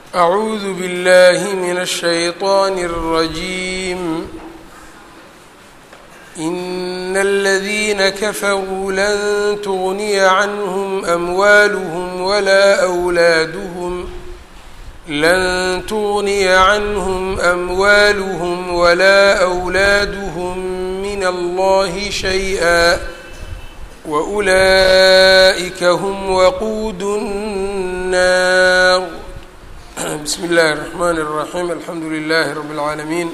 أعوذ بالله من الشيطان الرجيم إن الذين كفروا لن تغني عنهم أموالهم ولا أولادهم لن تغني عنهم أموالهم ولا أولادهم من الله شيئا وأولئك هم وقود النار بسم الله الرحمن الرحيم الحمد لله رب العالمين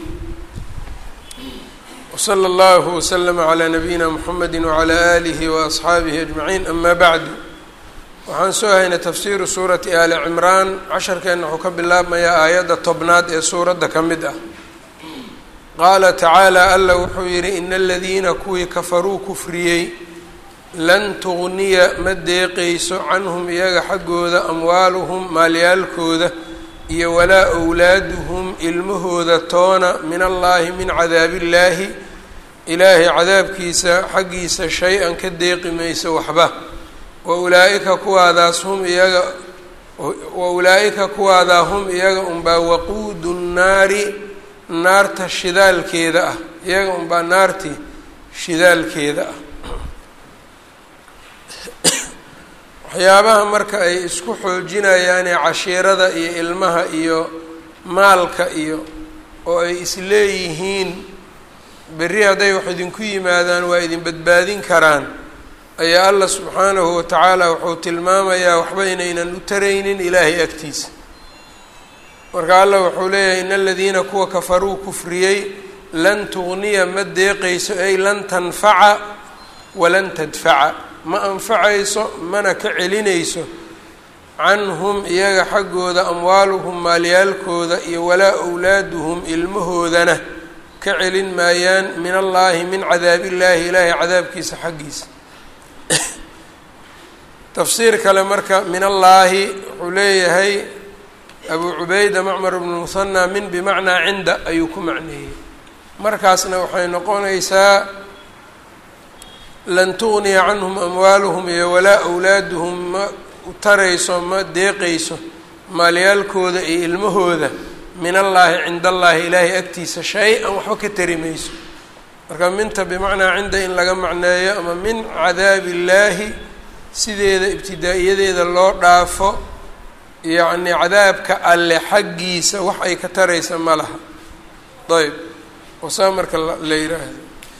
وصلى الله وسلم على نبيina mحamedi وعlى آlihi وأصxaabihi أجمaعين أma bعdu waxaan soo haynay tafsiru suurati ali cimraan casharkeenna wuxuu ka bilaabmayaa aayadda tobnaad ee suuradda ka mid ah qaala tacaalى alla wuxuu yihi ina aladiina kuwii kafaruu kufriyey lan tugniya ma deeqayso canhum iyaga xaggooda amwaaluhum maalyaalkooda iyo walaa wlaaduhum ilmahooda toona min allaahi min cadaabi illaahi ilaahay cadaabkiisa xaggiisa shay-an ka deeqi mayso waxba wa ulaa-ika kuwaadaas hum iyaga wa ulaa-ika kuwaadaa hum iyaga unbaa waquudu nnaari naarta shidaalkeeda ah iyaga unbaa naarti shidaalkeeda ah waxyaabaha marka ay isku xoojinayaanee cashiirada iyo ilmaha iyo maalka iyo oo ay isleeyihiin berri hadday wax idinku yimaadaan waa idin badbaadin karaan ayaa allah subxaanahu watacaala wuxuu tilmaamayaa waxba inaynan u taraynin ilaahay agtiisa marka allah wuxuu leeyahay in aladiina kuwa kafaruu kufriyey lan tugniya ma deeqayso ay lan tanfaca walan tadfaca ma anfacayso mana ka celinayso canhum iyaga xaggooda amwaaluhum maalyaalkooda iyo walaa wlaaduhum ilmahoodana ka celin maayaan min allaahi min cadaabillaahi ilaahay cadaabkiisa xaggiisa tafsiir kale marka min allaahi wuxuu leeyahay abuu cubayda macmar bnu muhanaa min bimacnaa cinda ayuu ku macneeyey markaasna waxay noqonaysaa lan tugniya canhum amwaaluhum iyo walaa awlaaduhum ma tarayso ma deeqayso maalyaalkooda iyo ilmahooda min allaahi cinda allaahi ilaahay agtiisa shay-an waxba ka tari mayso marka minta bimacnaa cinda in laga macneeyo ama min cadaabi illaahi sideeda ibtidaa-iyadeeda loo dhaafo yacni cadaabka alle xaggiisa wax ay ka taraysa ma laha ayb wasaa marka la yiraahdo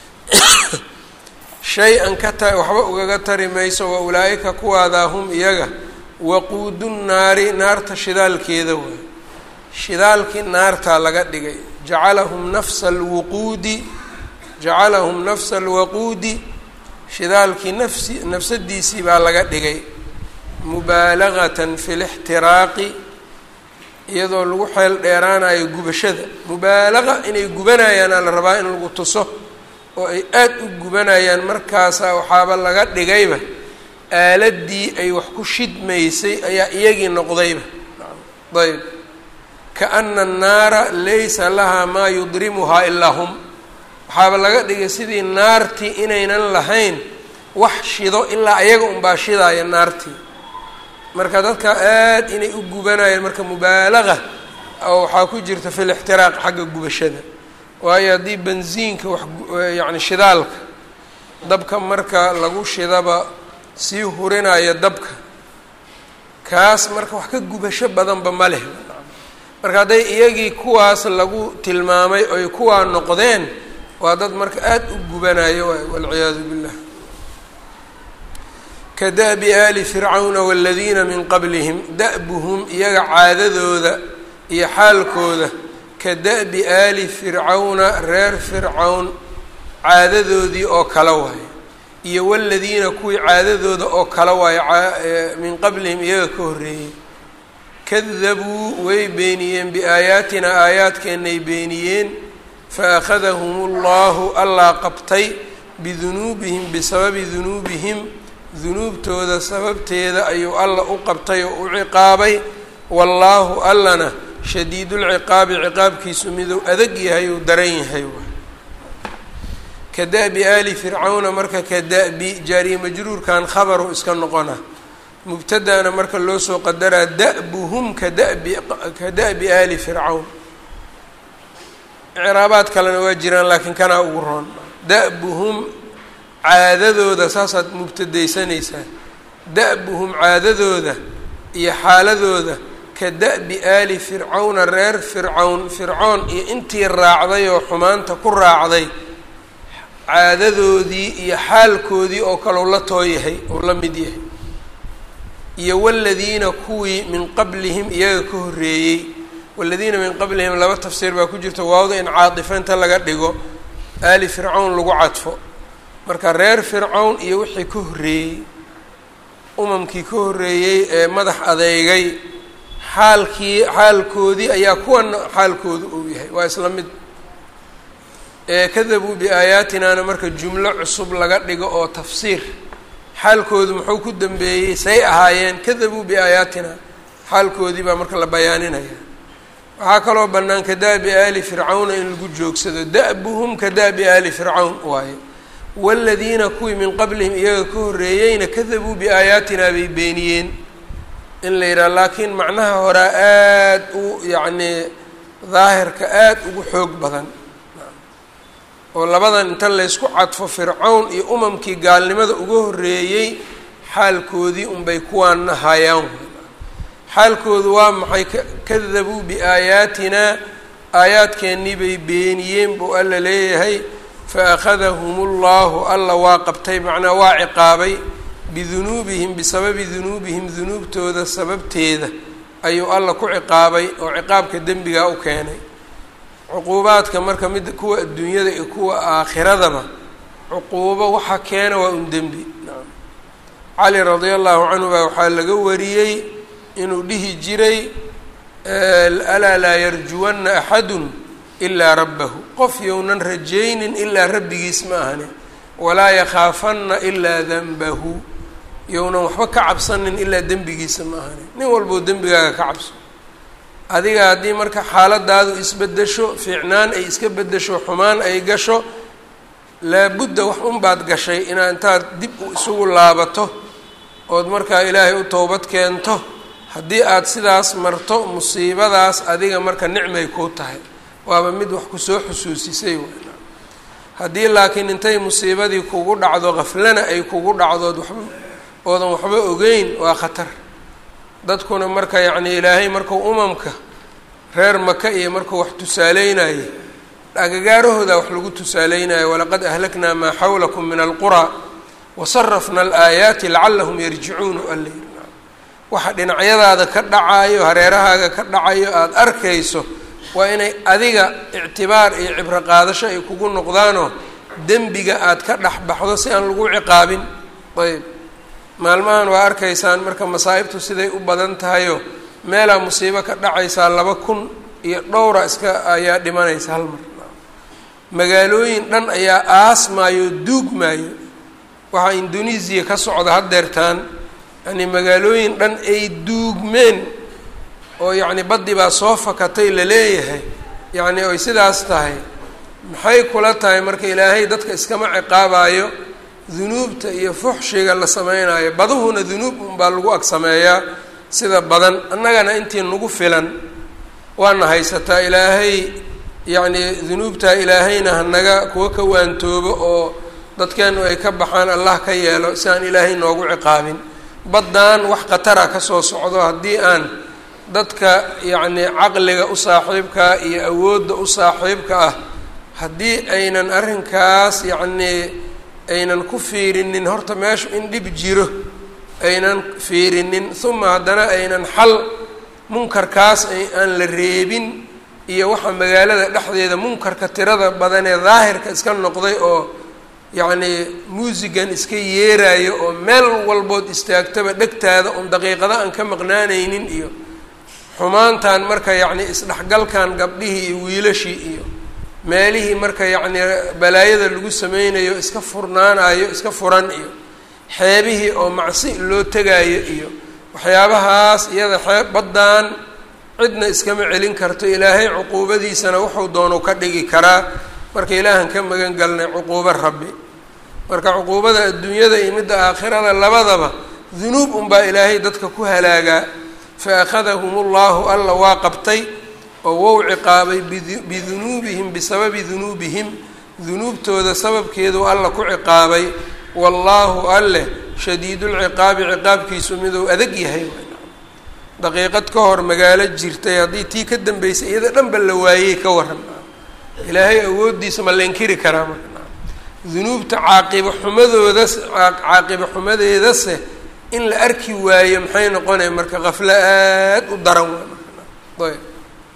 shay-an ka ta waxba ugaga tari mayso wa ulaa-ika kuwaadaa hum iyaga waquudu nnaari naarta shidaalkeeda waay shidaalkii naartaa laga dhigay jacalahum nafsa alwuquudi jacalahum nafsa alwaquudi shidaalkii nafsi nafsadiisii baa laga dhigay mubaalagatan fi lixtiraaqi iyadoo lagu xeel dheeraanayo gubashada mubaalaqa inay gubanayaana la rabaa in lagu tuso oo ay aada u gubanayaan markaasaa waxaaba laga dhigayba aaladii ay wax ku shidmaysay ayaa iyagii noqdayba ayb kaana annaara laysa lahaa maa yudrimuhaa ilaa hum waxaaba laga dhigay sidii naartii inaynan lahayn wax shido ilaa iyaga unbaa shidaaya naartii marka dadka aada inay u gubanayaan marka mubaalaqa oo waxaa ku jirta fi lixtiraaq xagga gubashada waayo haddii bensiinka wax yacni shidaalka dabka marka lagu shidaba sii hurinaya dabka kaas marka wax ka gubasho badanba ma leh marka hadday iyagii kuwaas lagu tilmaamay oy kuwaa noqdeen waa dad marka aada u gubanayo waay walciyaadu billah ka da-bi aali fircawna waladiina min qablihim da-buhum iyaga caadadooda iyo xaalkooda ka da-bi aali fircawna reer fircawn caadadoodii oo kale waayo iyo waladiina kuwii caadadooda oo kale waayo min qablihim iyaga ka horreeyey kadabuu way beeniyeen biaayaatina aayaadkeennay beeniyeen fa akhadahum allahu allaa qabtay bidunuubihim bisababi dunuubihim dunuubtooda sababteeda ayuu alla u qabtay oo u ciqaabay wallaahu allana shadiidulciqaabi ciqaabkiisu miduu adag yahay uu daran yahay ka da-bi aali fircawna marka ka da-bi jaariye majruurkan khabaru iska noqona mubtada'na marka loo soo qadaraa da'buhum ka dabi ka da'bi aali fircawn icraabaad kalena waa jiraan laakiin kanaa ugu roon da'buhum caadadooda saasaad mubtadaysanaysaa da'buhum caadadooda iyo xaaladooda ka da'bi aali fircawna reer fircawn fircoon iyo intii raacday oo xumaanta ku raacday caadadoodii iyo xaalkoodii oo kale u la too yahay oo la mid yahay iyo waladiina kuwii min qablihim iyaga ka horreeyey waladiina min qablihim laba tafsiir baa ku jirta waawda in caadifa inta laga dhigo aali fircawn lagu cadfo marka reer fircawn iyo wixii ka horreeyey umamkii ka horreeyey ee madax adeegay xaalkii xaalkoodii ayaa kuwana xaalkoodu uu yahay waa isla mid kadabuu biaayaatinana marka jumlo cusub laga dhigo oo tafsiir xaalkoodu muxuu ku dambeeyey say ahaayeen kadabuu biaayaatina xaalkoodii baa marka la bayaaninaya waxaa kaloo bannaan ka da'bi aali fircawna in lagu joogsado da'buhum ka da'bi aali fircawn waaye waladiina kuwii min qablihim iyaga ka horreeyeyna kadabuu biaayaatinaa bay beeniyeen in la yidhaha laakiin macnaha horaa aada u yacnii daahirka aada ugu xoog badan oo labadan inta laysku cadfo fircawn iyo umamkii gaalnimada uga horreeyey xaalkoodii unbay kuwaana hayaan xaalkoodu waa maxay kadabuu biaayaatinaa aayaadkeennii bay beeniyeen buu alla leeyahay fa akhadahum ullahu alla waa qabtay macnaa waa ciqaabay bidunuubihim bisababi dunuubihim dunuubtooda sababteeda ayuu alla ku ciqaabay oo ciqaabka dembigaa u keenay cuquubaadka marka mid kuwa adduunyada iyo kuwa aakhiradaba cuquubo waxa keena waa un dembi cali radia allahu canhu baa waxaa laga wariyey inuu dhihi jiray alaa laa yarjuwanna axadun ilaa rabbahu qof younan rajaynin ilaa rabbigiis ma ahani walaa yakhaafanna ilaa danbahu younan waxba ka cabsanin ilaa dembigiisa ma ahani nin walboo dembigaaga ka cabso adiga haddii marka xaaladaadu isbedesho fiicnaan ay iska bedesho xumaan ay gasho laabudda wax unbaad gashay inaad intaad dib isugu laabato ood markaa ilaahay u towbad keento haddii aad sidaas marto musiibadaas adiga marka nicmay kuu tahay waaba mid wax kusoo xusuusisay weyna haddii laakiin intay musiibadii kugu dhacdo qaflana ay kugu dhacdood waxba oodan waxba ogeyn waa khatar dadkuna marka yacni ilaahay markuu umamka reer maka iyo markuu wax tusaaleynayay agagaarahooda wax lagu tusaaleynayo walaqad ahlaknaa maa xawlakum min alquraa wasarafna alaayaati lacalahum yarjicuun alla yiri waxa dhinacyadaada ka dhacaayo hareerahaaga ka dhacayo aada arkayso waa inay adiga ictibaar iyo cibro qaadasho ay kugu noqdaanoo dembiga aada ka dhex baxdo si aan lagu ciqaabin ayb maalmahan waa arkaysaan marka masaa'ibtu siday u badan tahayo meelaa musiibo ka dhacaysaa laba kun iyo dhowra iska ayaa dhimanaysa hal mar magaalooyin dhan ayaa aasmaayo duugmaayo waxaa indonesiya ka socda haddeertaan yacni magaalooyin dhan ay duugmeen oo yacni baddi baa soo fakatay la leeyahay yacni oy sidaas tahay maxay kula tahay marka ilaahay dadka iskama ciqaabaayo dunuubta iyo fuxshiga la sameynayo baduhuna dunuub unbaa lagu ag sameeyaa sida badan annagana intii nagu filan waana haysataa ilaahay yacni dunuubtaa ilaahayna hanaga kuwa ka waantoobo oo dadkeenu ay ka baxaan allah ka yeelo si aan ilaahay noogu ciqaabin baddaan wax khatara ka soo socdo haddii aan dadka yacni caqliga u saaxiibkaa iyo awoodda u saaxiibka ah haddii aynan arrinkaas yacnii aynan ku fiirinin horta meeshu in dhib jiro aynan fiirinin uma haddana aynan xal munkarkaas aan la reebin iyo waxa magaalada dhexdeeda munkarka tirada badan ee daahirka iska noqday oo yacnii muusigan iska yeerayo oo meel walbood istaagtaba dhegtaada un daqiiqada aan ka maqnaanaynin iyo xumaantan marka yacni isdhexgalkan gabdhihii iyo wiilashii iyo meelihii marka yacnii balaayada lagu sameynayo iska furnaanayo iska furan iyo xeebihii oo macsi loo tegaayo iyo waxyaabahaas iyada xeeb baddaan cidna iskama celin karto ilaahay cuquubadiisana wuxuu doonu ka dhigi karaa marka ilaahan ka magan galnay cuquubo rabbi marka cuquubada adduunyada iyo midda aakhirada labadaba dunuub unbaa ilaahay dadka ku halaagaa fa akhadahum ullahu alla waa qabtay oo wou ciqaabay bidunuubihim bisababi dunuubihim dunuubtooda sababkeedu alla ku ciqaabay wallaahu alleh shadiidulciqaabi ciqaabkiisu miduu adag yahay daqiiqad ka hor magaalo jirtay haddii tii ka dambeysay iyada dhanba la waayey ka waran ilaahay awooddiisa ma la inkiri karaa marka dunuubta caaqiba xumadoodas caaqiba xumadeedase in la arki waayo maxay noqonaya marka kaflo aad u daran waa ayb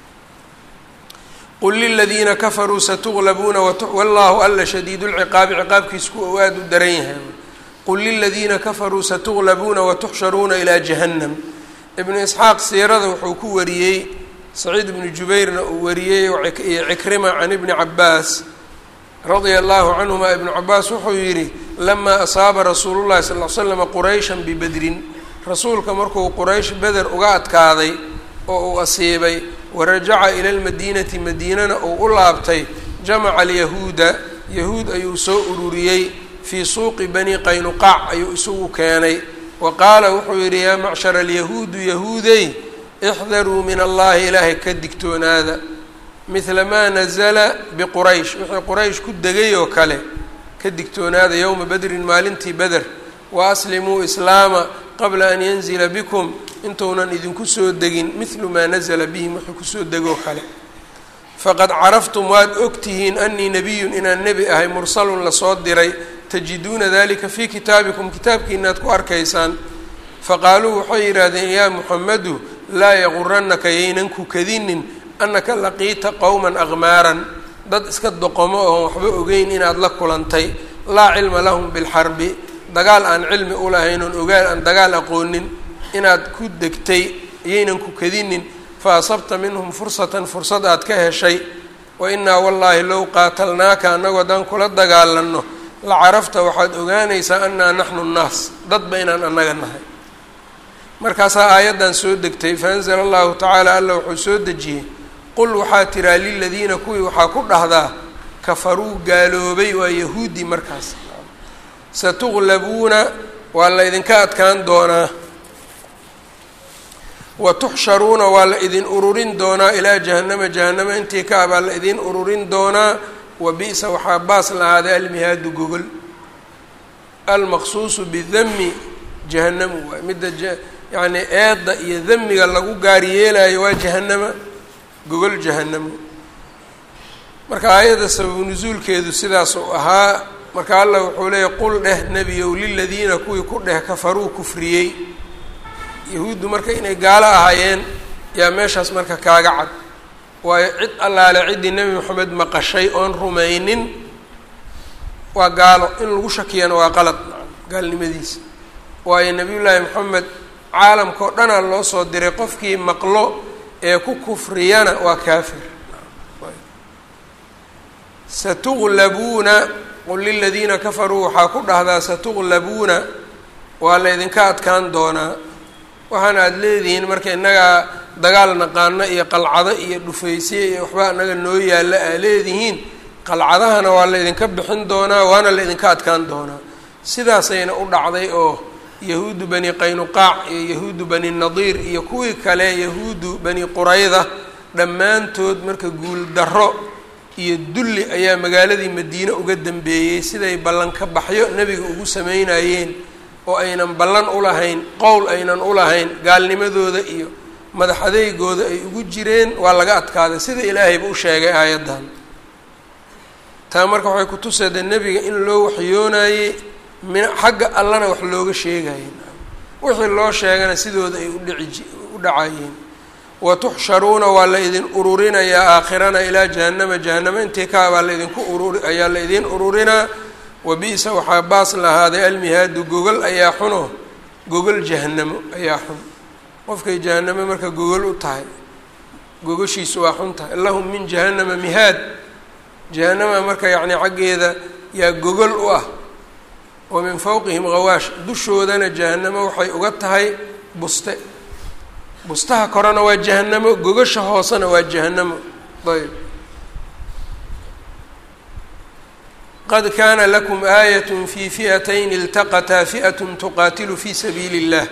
qul liladiina kafaruu satuglabuuna wallahu alla shadiid lciqaabi ciqaabkiisa kuwa u aada u daran yahay qul liladiina kafaruu satuglabuuna watuxsharuuna ilaa jahannam ibnu isxaaq siirada wuxuu ku wariyey saciid ibnu jubayrna uu wariyey iyo cikrima can ibni cabaas radia allahu canhuma ibnu cabaas wuxuu yidhi lamaa asaaba rasuulu llahi sal l slama qurayshan bibedrin rasuulka markuu quraysh beder uga adkaaday oo uu asiibay warajaca ila lmadiinati madiinana uu u laabtay jamaca alyahuuda yahuud ayuu soo ururiyey fii suuqi bani qaynuqaac ayuu isugu keenay wa qaala wuxuu yidhi yaa macshara alyahuudu yahuudey ixdaruu min allahi ilaahay ka digtoonaada midla maa nazala biquraysh wixii quraysh ku degay oo kale ka digtoonaada yowma bedrin maalintii beder wa aslimuu islaama qabla an yanzila bikum intuunan idinku soo degin midlu maa nazala bihim wuxuu kusoo degoo kale faqad caraftum waad ogtihiin anii nebiyun inaan nebi ahay mursalun lasoo diray tajiduuna dalika fii kitaabikum kitaabkiinaad ku arkaysaan faqaaluu waxay yidhaahdeen yaa muxamedu laa yaquranaka yaynan ku kadinin annaka laqiita qowman aqmaaran dad iska doqomo oon waxba ogeyn inaad la kulantay laa cilma lahum bilxarbi dagaal aan cilmi u lahayn oon ogaan aan dagaal aqoonin inaad ku degtay yaynan ku kadinin fa asabta minhum fursatan fursad aad ka heshay wa innaa wallaahi low qaatalnaaka annagoo haddaan kula dagaalanno la carafta waxaad ogaanaysaa annaa naxnu nnaas dadba inaan annaga nahay markaasaa aayaddan soo degtay faanzala allahu tacaala alla wuxuu soo dejiyey qul waxaa tiraa liladiina kuwii waxaa ku dhahdaa kafaruu gaaloobay waa yahuudi markaas satuglabuuna waa la idinka adkaan doonaa wa tuxsharuuna waa la idin ururin doonaa ilaa jahannama jahannama intii ka ah baa la idin ururin doonaa wa bi-sa waxaa baas lahaaday almihaadu gogol almaqsuusu bidami jahanamu waay midda yacni eedda iyo damiga lagu gaar yeelayo waa jahanama gogol jahanamo marka aayadda sababu nusuulkeedu sidaas uu ahaa marka allah wuxuu leeyahy qul dheh nebiyow liladiina kuwii ku dheh kafaruu kufriyey yahuuddu marka inay gaalo ahaayeen yaa meeshaas marka kaaga cad waayo cid allaale ciddii nebi moxamed maqashay oon rumaynin waa gaalo in lagu shakiyana waa qalad gaalnimadiisa waayo nebiyullaahi moxamed caalamka oo dhanaa loo soo diray qofkii maqlo ee ku kufriyana waa kaafir satuglabuuna qul liladiina kafaruu waxaa ku dhahdaa satuglabuuna waa laydinka adkaan doonaa waxaana aada leedihiin marka innagaa dagaal naqaano iyo qalcado iyo dhufaysiye iyo waxba innaga noo yaalla aa leedihiin qalcadahana waa laydinka bixin doonaa waana laydinka adkaan doonaa sidaasayna u dhacday oo yahuudu bani qaynuqaac iyo yahuudu bani nadiir iyo kuwii kale yahuudu bani qurayda dhammaantood marka guul darro iyo dulli ayaa magaaladii madiine uga dambeeyey siday ballanka baxyo nebiga ugu sameynayeen oo aynan ballan u lahayn qowl aynan u lahayn gaalnimadooda iyo madax adeygooda ay ugu jireen waa laga adkaaday sida ilaahayba u sheegay aayaddan taa marka waxay kutuseedee nebiga in loo waxyoonayey min xagga allana wax looga sheegayeen wixii loo sheegana sidooda ay udhici u dhacayeen wa tuxsharuuna waa la idin ururinayaa aakhirana ilaa jahannama jahannama intii kaa baa laydinku ururi ayaa la idin ururinaa wa bi-sa waxaa baas lahaaday almihaadu gogol ayaa xuno gogol jahannamo ayaa xun qofkay jahannamo marka gogol u tahay gogoshiisu waa xun tahay lahum min jahannama mihaad jahannama marka yacni xaggeeda yaa gogol u ah wa min fawqihim hawaash dushoodana jahannamo waxay uga tahay buste bustaha korena waa jahannamo gogasha hoosena waa jahannamo ayb qad kaana lakum aayat fi fi'atayn iltaqataa fi'at tuqaatilu fi sabiili اllah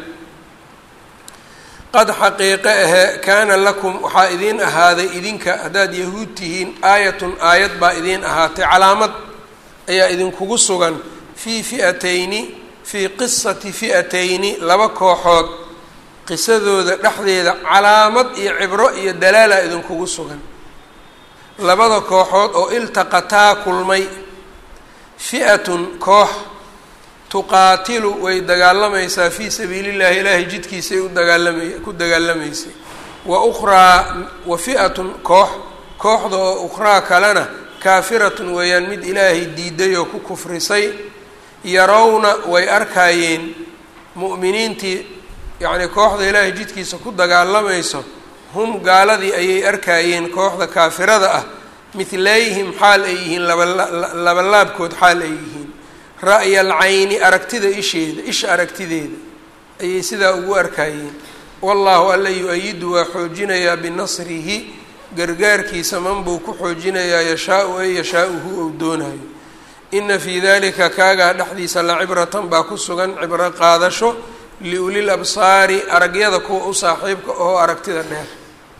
qad xaqiiqe ahe kaana lakum waxaa idiin ahaaday idinka haddaad yahuud tihiin aayatun aayad baa idiin ahaatay calaamad ayaa idinkugu sugan fii fi'atayni fii qisati fi'atayni laba kooxood qisadooda dhexdeeda calaamad iyo cibro iyo dalaala idinkugu sugan labada kooxood oo iltaqataa kulmay fi'atun koox tuqaatilu way dagaalamaysaa fii sabiili llahi ilaahay jidkiisay u dagaalamay ku dagaalamaysay wa ukhraa wa fi'atun koox kooxda oo ukhraa kalena kaafiratun weeyaan mid ilaahay diiday oo ku kufrisay yarawna way arkaayeen mu'miniintii yacnii kooxda ilaahay jidkiisa ku dagaalamayso hum gaaladii ayay arkaayeen kooxda kaafirada ah midlayhim xaal ay yihiin labalaabkood xaal ay yihiin ra'ya alcayni aragtida isheeda isha aragtideeda ayay sidaa ugu arkaayeen wallaahu alla yu-ayidu waa xoojinayaa binasrihi gargaarkiisa man buu ku xoojinayaa yashaa-u ay yashaa-uhu ou doonayo ina fii dalika kaagaa dhexdiisa la cibratan baa ku sugan cibro qaadasho liulil absaari aragyada kuwa u saaxiibka oo aragtida dheer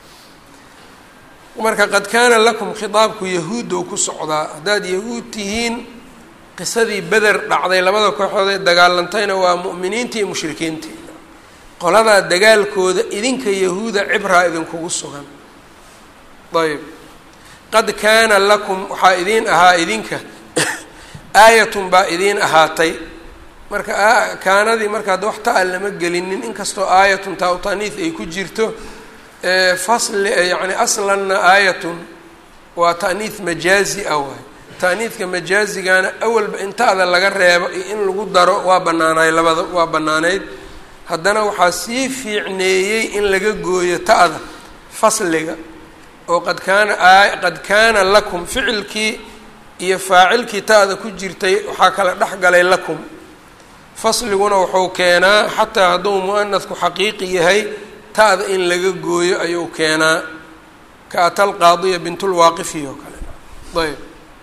marka qad kaana lakum khitaabku yahuudow ku socdaa haddaad yahuud tihiin qisadii beder dhacday labada kooxood ee dagaalantayna waa mu'miniintii iyo mushrikiintii qoladaa dagaalkooda idinka yahuuda cibraa idinkugu sugan ayb qad kaana lakum waxaa idiin ahaa idinka aayatun baa idiin ahaatay marka kaanadii marka hadda wax ta-a lama gelinin inkastoo aayatun taa u taaniis ay ku jirto fasli yacni aslanna aayatun waa ta'niis majaazi ah waay ta'niidka majaazigana awalba in ta-da laga reebo iyo in lagu daro waa banaanaay labada waa bannaaneyd haddana waxaa sii fiicneeyey in laga gooyo ta-da fasliga oo qad kaana qad kaana lakum ficilkii iyo faacilkii ta-da ku jirtay waxaa kala dhex galay lakum fasliguna wuxuu keenaa xataa hadduu mu-anadku xaqiiqi yahay ta-da in laga gooyo ayuu keenaa ka atal qaadiya bintulwaaqifi oo kale ayb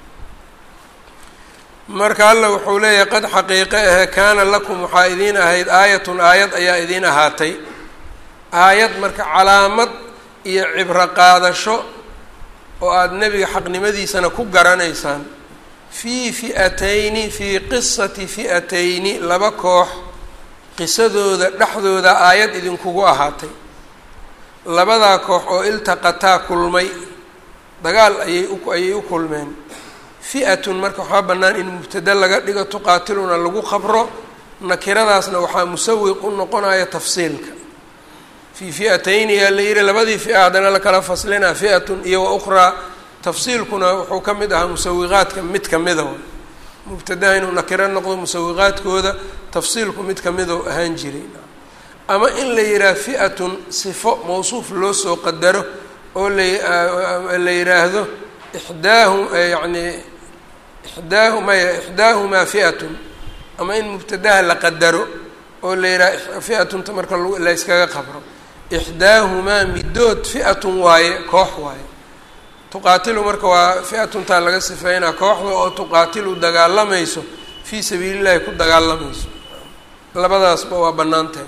marka alla wuxuu leeyahay qad xaqiiqe ahe kaana lakum waxaa idiin ahayd aayatun aayad ayaa idiin ahaatay aayad marka calaamad iyo cibro qaadasho oo aada nebiga xaqnimadiisana ku garanaysaan fii fi'atayni fii qisati fi'atayni laba koox qisadooda dhexdooda aayad idinkugu ahaatay labadaa koox oo iltaqataa kulmay dagaal ayay u ayay u kulmeen fi'atun marka waxaa bannaan in mubtada laga dhigo tuqaatiluna lagu qabro nakiradaasna waxaa musawiq u noqonaya tafsiilka fii fi'atayni yaa la yihi labadii fi'a haddana lakala faslinaa fi'atun iyo wa ukhraa tafsiilkuna wuxuu ka mid ahaa musawiqaadka mid kamida w mubtadaha inuu nakiro noqdo musawiqaadkooda tafsiilku mid kamidoo ahaan jiray ama in la yidhaah fi'atun sifo mawsuuf loo soo qadaro oo la yidhaahdo ixdaahu yacni ixdaahu maya ixdaahumaa fi'atun ama in mubtadaha la qadaro oo la yidhaha fi'atunta marka la yskaga qabro ixdaahumaa midood fi'atun waaye koox waaye tuqaatilu marka waa fi'atuntaa laga sifeynaa kooxda oo tuqaatilu dagaalamayso fii sabiili llahi ku dagaalamayso labadaasba waa bannaan tahay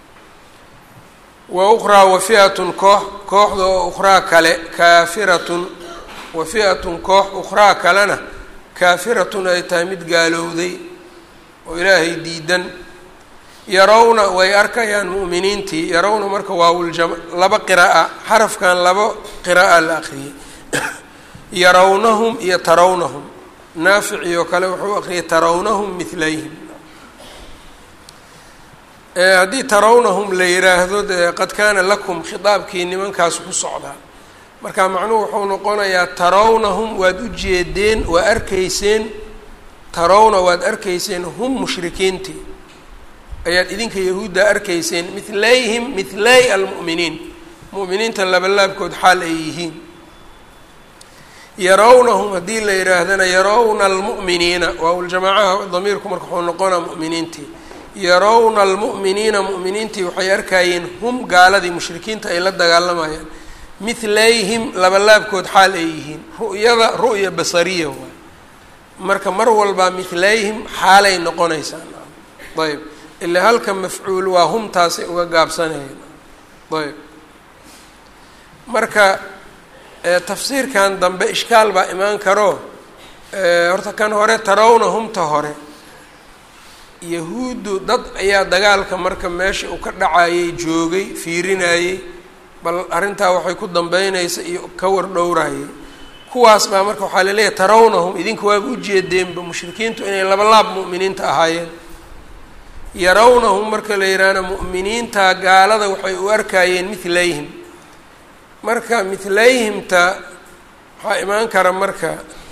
wa ukhraa wa fi'atun koox kooxda oo ukhraa kale kaafiratun wa fi'atun koox ukhraa kalena kaafiratun ay tahay mid gaalowday oo ilaahay diidan yarawna way arkayaan mu'miniintii yarawna marka waawuljam laba qira'a xarafkan laba qira'a la aqriyay yarawnahum iyo tarawnahum naaficii oo kale wuxuu aqriyay tarawnahum midlayhim haddii tarawnahum la yiraahdo dee qad kaana lakum khitaabkii nimankaas ku socdaa marka macnuhu wuxuu noqonayaa tarawnahum waad u jeedeen waa arkayseen tarawna waad arkayseen hum mushrikiintii ayaad idinka yahuudda arkayseen midlayhim midlay almu'miniin mu'miniinta labalaabkood xaal ay yihiin yarawnahum haddii la yihaahdana yarawna almu'miniina waawaljamaacaha damiirku marka wuxuu noqonaa mu'miniintii yarawna almu'miniina mu'miniintii waxay arkayeen hum gaaladii mushrikiinta ay la dagaalamayaan midlayhim labalaabkood xaal ay yihiin ru'yada ru'ya basariya waay marka mar walbaa mithlayhim xaalay noqonaysaa ayb ilaa halka mafcuul waa humtaasay uga gaabsanayeen ayb marka tafsiirkan dambe ishkaal baa imaan karo horta kan hore tarawna humta hore yahuuddu dad ayaa dagaalka marka meesha uu ka dhacayay joogay fiirinayey bal arrintaa waxay ku dambeynaysa iyo ka war dhowrayay kuwaas baa marka waxaa laleeyahay tarawnahum idinka waaba ujeedeenba mushrikiintu inay laba laab mu'miniinta ahaayeen yarawnahum marka la yidhaahna mu'miniinta gaalada waxay u arkayeen mithlayhim marka mithlayhimta waxaa imaan kara marka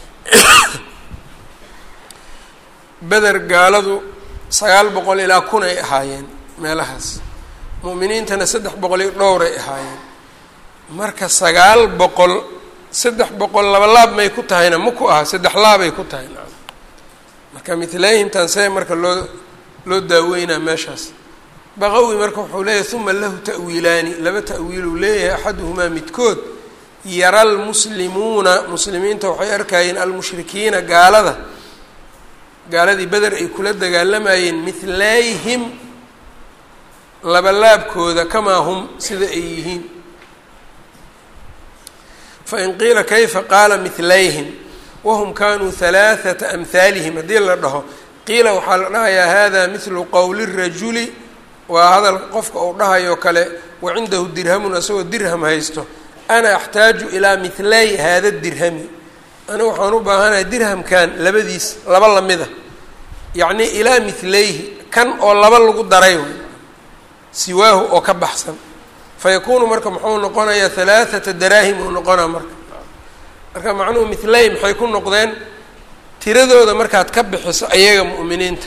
beder gaaladu sagaal boqol ilaa kun ay ahaayeen meelahaas mu'miniintana saddex boqol iyo dhowray ahaayeen marka sagaal boqol saddex boqol laba laab may ku tahayna ma ku aha saddex laabay ku tahay na marka mithlayhimtan see marka loo loo daaweynaa meeshaas baqawi marka wuxuu leeyahay uma lahu ta'wiilaani laba ta'wiiluu leeyahay axaduhumaa midkood yara almuslimuuna muslimiinta waxay arkayeen almushrikiina gaalada gaaladii beder ay kula dagaalamayeen mithlayhim labalaabkooda kamaa hum sida ay yihiin fain qiila kayfa qaala mithlayhim wahum kanuu halaaثata amhaalihim haddii la dhaho qiila waxaa la dhahayaa hada mithlu qowli rajuli waa hadal qofka uu dhahayo kale wacindahu dirhamun asagoo dirham haysto ana axtaaju ilaa mithlay hada dirhami anigu waxaan u baahanahay dirhamkan labadiis laba lamida yacni ilaa mithlayhi kan oo laba lagu daray way siwaahu oo ka baxsan fayakuunu marka muxuu noqonayaa halaaثata daraahim uu noqonaa marka marka macnuhu mithlay maxay ku noqdeen tiradooda markaad ka bixiso ayaga mu'miniinta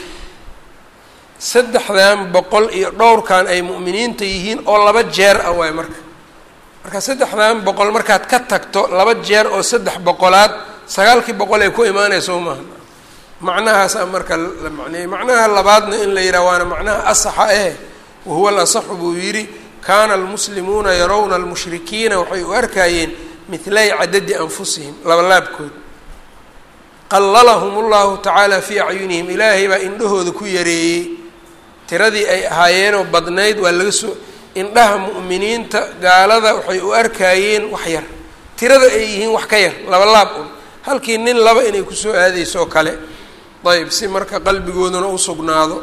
saddexdan boqol iyo dhowrkan ay mu'miniinta yihiin oo laba jeer ah waay marka marka saddexdan boqol markaad ka tagto laba jeer oo saddex boqolaad sagaalkii boqol ay ku imaanaysa u maaha macnahaasaa marka la macneeyey macnaha labaadna in la yidhaha waana macnaha asaxa eh wahuwa alasaxu buu yidhi kaana almuslimuuna yarawna almushrikiina waxay u arkayeen mithlay cadadi anfusihim labalaabkood qalalahum allahu tacaala fii acyunihim ilaahay baa indhahooda ku yareeyey tiradii ay ahaayeenoo badnayd waa laga soo indhaha mu'miniinta gaalada waxay u arkaayeen wax yar tirada ay yihiin wax ka yar laba laab un halkii nin laba inay kusoo aadayso oo kale ayb si marka qalbigooduna u sugnaado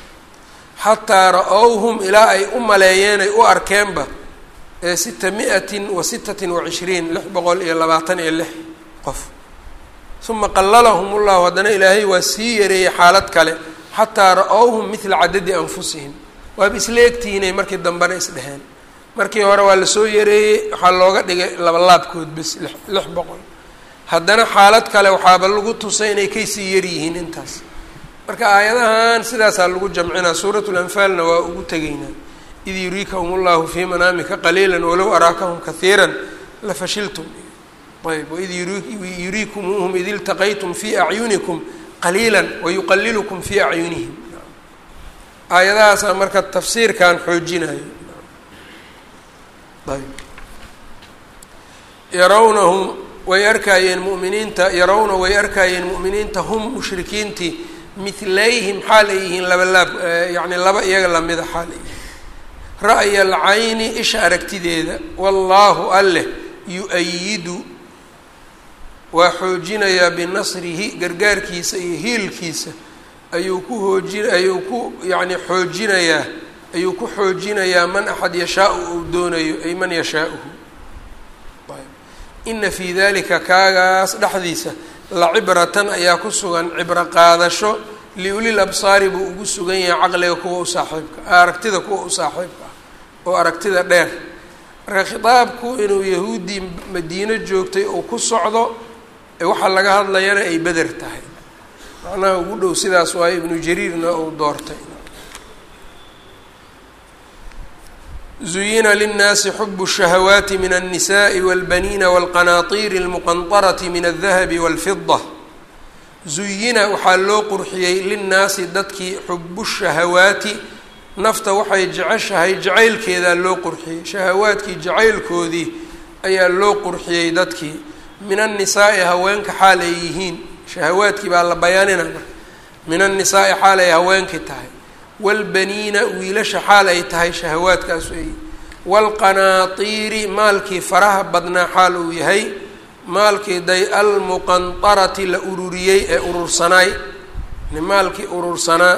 xataa ra-owhum ilaa ay u maleeyeen ay u arkeenba ee sita mi-atin wa sitatin wa cishriin lix boqol iyo labaatan iyo lix qof uma qalalahum ullahu haddana ilaahay waa sii yareeyey xaalad kale xataa ra-owhum midla cadadi anfusihim waaba isla egtihiinay markii dambena isdheheen markii hore waa lasoo yareeyey waxaa looga dhigay labalaabkood bes lix lix boqol haddana xaalad kale waxaaba lagu tusay inay kaysii yaryihiin intaas marka aayadahan sidaasaa lagu jamcinaa suuratu lanfaalna waa ugu tegaynaa id yuriikahum ullahu fii manaamika qaliila walow araakahum kahiira lafashiltum ayb waid yuriikumuuhum id iltaqaytum fii acyunikum qaliila wayuqalilukum fii acyunihim aayadahaasaa marka tafsiirkan xoojinayo ayb yarawnahum way arkaayeen mu'miniinta yarawna way arkaayeen mu'miniinta hum mushrikiintii mithlayhim xaal ay yihiin laba laab yacni laba iyaga lamida xaal ay yihiin ra'ya alcayni isha aragtideeda wallaahu alleh yu-ayidu waa xoojinayaa binasrihi gargaarkiisa iyo hiilkiisa ayuu ku hoojin ayuu ku yacni xoojinayaa ayuu ku xoojinayaa man axad yashaau uu doonayo ay man yashaauhu ina fii dalika kaagaas dhexdiisa la cibratan ayaa ku sugan cibro qaadasho liulil absaari buu ugu sugan yahay caqliga kuwa u saaxiibka aragtida kuwa u saaxiibka ah oo aragtida dheer marka khitaabku inuu yahuuddii madiino joogtay uu ku socdo waxaa laga hadlayana ay beder tahay macnaha ugu dhow sidaas waayo ibnu jariirna uu doortay zuyina linnaasi xubu الشhahawaati min الnisaءi wاlbaniina wاlqanaطiiri اlmuqanطarati min الdahabi wاlfida zuyina waxaa loo qurxiyey linnaasi dadkii xubu shahawaati nafta waxay jeceshahay jacaylkeedaa loo qurxiyey shahawaadkii jacaylkoodii ayaa loo qurxiyey dadkii min annisaai haweenka xaal ay yihiin shahawaadkii baa la bayaanina marka min annisaai xaal ay haweenkii tahay waalbaniina wiilasha xaal ay tahay shahawaadkaas ay waalqanaatiiri maalkii faraha badnaa xaal uu yahay maalkii day almuqantarati la ururiyey ee urursanaay maalkii urursanaa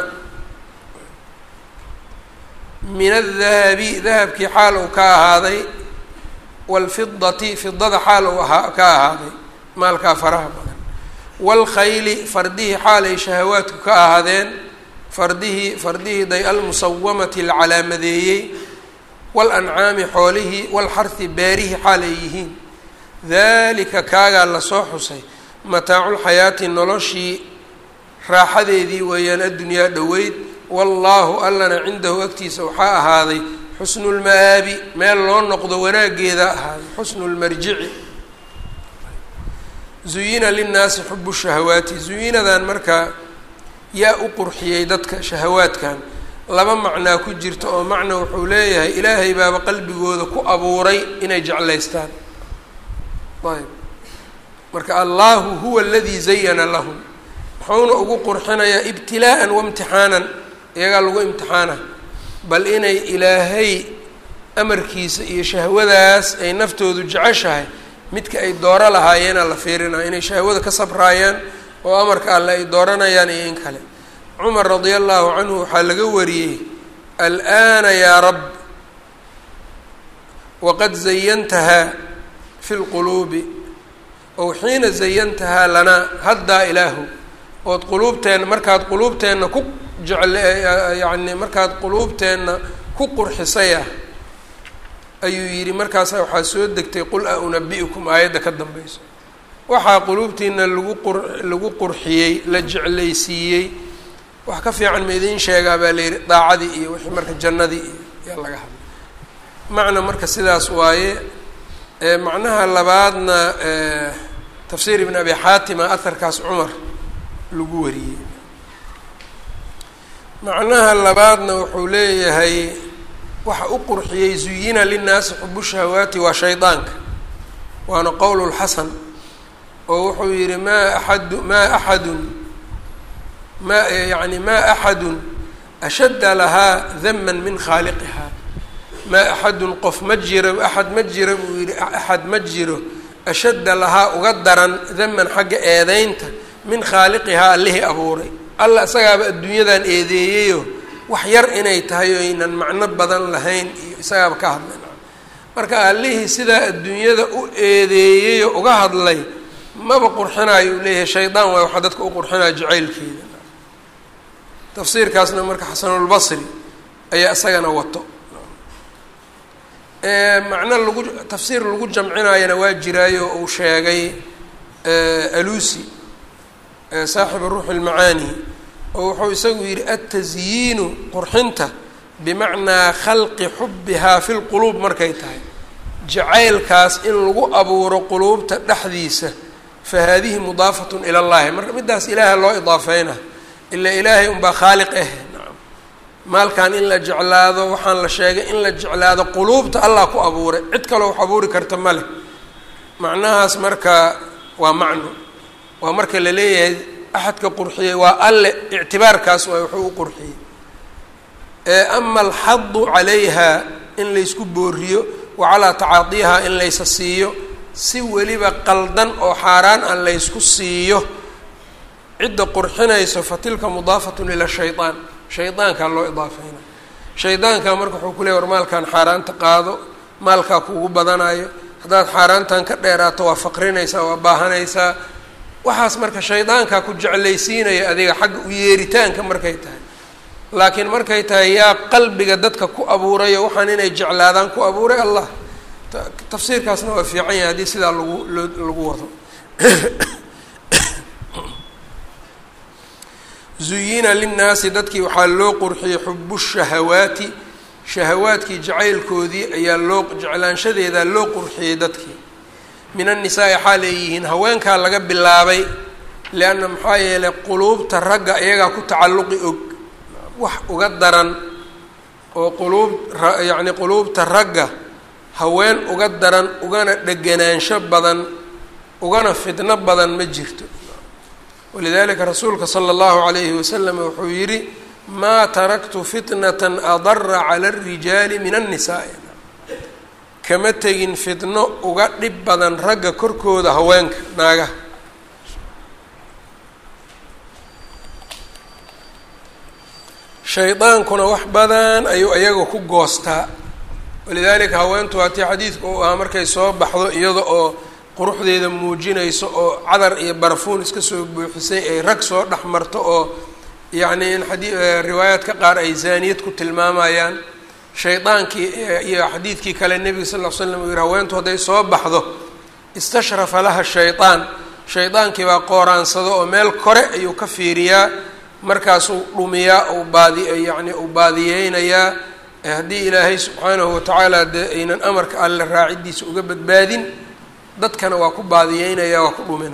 min adahabi dahabkii xaal uu ka ahaaday waalfidati fidada xaal uu ahaa ka ahaaday maalkaa faraha badan waalkhayli fardihii xaal ay shahawaadku ka ahaadeen fardihii fardihii day almusawamati la calaamadeeyey waalancaami xoolihii waalxarhi beerihii xaal ay yihiin dalika kaagaa lasoo xusay mataaculxayaati noloshii raaxadeedii weeyaan addunyaa dhoweyd wallaahu allana cindahu agtiisa waxaa ahaaday xusnu lma'aabi meel loo noqdo wanaaggeeda ahaaday xusnu lmarjici zuyina linnaasi xubu shahawaati zuyinadan markaa yaa u qurxiyey dadka shahawaadkan laba macnaa ku jirta oo macna wuxuu leeyahay ilaahay baaba qalbigooda ku abuuray inay jeclaystaan ayb marka allahu huwa aladii zayana lahum wuxuuna ugu qurxinayaa ibtilaa'an waimtixaanan iyagaa lagu imtixaana bal inay ilaahay amarkiisa iyo shahwadaas ay naftoodu jeceshahay midka ay dooro lahaayeena la fiirinaya inay shahwada ka sabraayaan oo amarka alle ay dooranayaan iyo in kale cumar radia allahu canhu waxaa laga wariyey al'aana yaa rab waqad zayantahaa fi lquluubi ow xiina zayantahaa lanaa haddaa ilaahu ood quluubteenna markaad quluubteenna ku jecle yacni markaad quluubteenna ku qurxisayah ayuu yidhi markaasa waxaa soo degtay qul a unabi'ukum aayadda ka dambayso waxaa quluubtiina lagu qur lagu qurxiyey la jeclaysiiyey wax ka fiican ma idiin sheegaa baa la yidhi daacadii iyo wixii marka jannadii iyo yaa laga hadlay macna marka sidaas waaye macnaha labaadna tafsiir ibn abi xaatima aharkaas cumar lagu wariyey macnaha labaadna wuxuu leeyahay waxa u qurxiyey zuyina linnaasi xubu shahawaati waa shaydaanka waana qowl lxasan oo wuxuu yihi maa axadu maa axadun ma yani maa axadun ashadda lahaa daman min khaaliqiha maa axadun qof ma jiro axad ma jiro buu yihi axad ma jiro ashadda lahaa uga daran daman xagga eedeynta min khaaliqihaa allihii abuuray alla isagaaba adduunyadan eedeeyeyo wax yar inay tahay o aynan macno badan lahayn iyo isagaaba ka hadlay marka allihii sidaa adduunyada u eedeeyey oo uga hadlay maba qurxinaayo uu leeyahay shaydaan waay waxaa dadka u qurxinaya jacaylkeeda tafsiirkaasna marka xasanulbasri ayaa isagana wato macno lagu tafsiir lagu jamcinayana waa jiraayo uu sheegay alusi saaxibu ruuxi lmacaani oo wuxuu isagu yidhi altasyiinu qurxinta bimacnaa khalqi xubbihaa fi lquluub markay tahay jacaylkaas in lagu abuuro quluubta dhexdiisa fa haadihi mudaafatun ila llahi marka middaas ilaaha loo idaafeyna ilaa ilaahay unbaa khaaliq ah nacam maalkan in la jeclaado waxaan la sheegay in la jeclaado quluubta allah ku abuuray cid kaloo wax abuuri karta ma leh macnahaas marka waa macno waa marka la leeyahay axadka qurxiyey waa alle ictibaarkaas waay wuxuu u qurxiyey ama alxadu calayha in laysku booriyo wa calaa tacaadiiha in laysa siiyo si weliba qaldan oo xaaraan aan laysku siiyo cidda qurxinayso fa tilka mudaafatun ila shayaan shaydaankaa loo idaafeyna shaydaanka marka wuxuu ku leey war maalkan xaaraanta qaado maalkaa kuugu badanayo haddaad xaaraantan ka dheeraato waa faqrinaysaa waa baahanaysaa waxaas marka shaydaankaa ku jeclaysiinaya adiga xagga u yeeritaanka markay tahay laakiin markay tahay yaa qalbiga dadka ku abuurayo waxaan inay jeclaadaan ku abuuray allah tafsiirkaasna waa fiican yahay haddii sidaa lagu loo lagu wado zuyina linnaasi dadkii waxaa loo qurxiyey xubu shahawaati shahawaadkii jacaylkoodii ayaa loo jeclaanshadeedaa loo qurxiyey dadkii min annisaai xaal ay yihiin haweenkaa laga bilaabay lianna maxaa yeelay quluubta ragga iyagaa ku tacalluqi og wax uga daran oo quluub yacni quluubta ragga haween uga daran ugana dheganaansho badan ugana fidno badan ma jirto walidalika rasuulka sala allahu calayhi wasalam wuxuu yidhi maa taraktu fitnatan adara cala alrijaali min annisaai kama tegin fitno uga dhib badan ragga korkooda haweenka naagaha shaydaankuna wax badan ayuu iyaga ku goostaa walidaalika haweentu waatii xadiidka uu ahaa markay soo baxdo iyada oo quruxdeeda muujinayso oo cadar iyo barafuun iska soo buuxisay ay rag soo dhex marto oo yacni in xadii riwaayaadka qaar ay zaaniyad ku tilmaamayaan shaydaankii iyo xadiidkii kale nebiga sal ll slam uu yihi haweentu hadday soo baxdo istashrafa laha shaydaan shaydaankii baa qooraansado oo meel kore ayuu ka fiiriyaa markaasuu dhumiyaa uu baadi yacni uu baadiyeynayaa haddii ilaahay subxaanahu watacaala dee aynan amarka alle raacidiisa uga badbaadin dadkana waa ku baadiyeynaya waa ku dhumina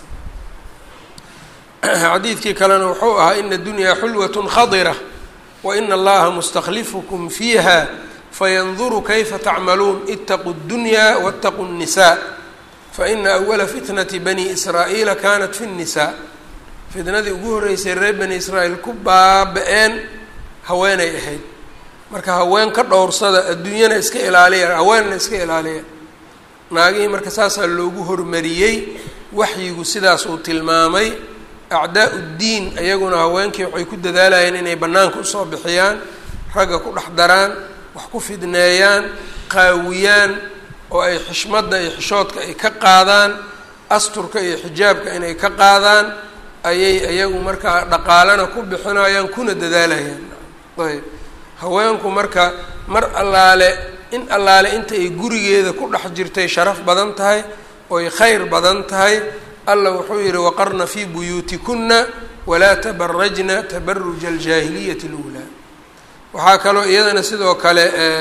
xadiidkii kalena wuxuu ahaa ina dunyaa xulwatun khadira waina allaha mustaklifukum fiiha fayanduru kayfa tacmaluun itaquu اdunyaa wاtaquu الnisaa faina awala fitnati bani israa'iila kanat fi الnisaa fitnadii ugu horreysay reer bani israa'iil ku baaba-een haweenay ahayd marka haween ka dhowrsada adduunyana iska ilaaliya haweenna iska ilaaliya naagihii marka saasaa loogu hormariyey waxyigu sidaas uu tilmaamay acdaa uddiin iyaguna haweenkii waxay ku dadaalayeen inay bannaanka usoo bixiyaan ragga ku dhex daraan wax ku fidneeyaan qaawiyaan oo ay xishmadda iyo xishoodka ay ka qaadaan asturka iyo xijaabka inay ka qaadaan ayay iyagu markaa dhaqaalana ku bixinayaan kuna dadaalayaan ayb haweenku marka mar allaale in allaale inta ay gurigeeda ku dhex jirtay sharaf badan tahay oy khayr badan tahay alla wuxuu yihi waqarna fii buyuutikuna walaa tabarajna tabaruja aljaahiliyati اluulaa waxaa kaloo iyadana sidoo kale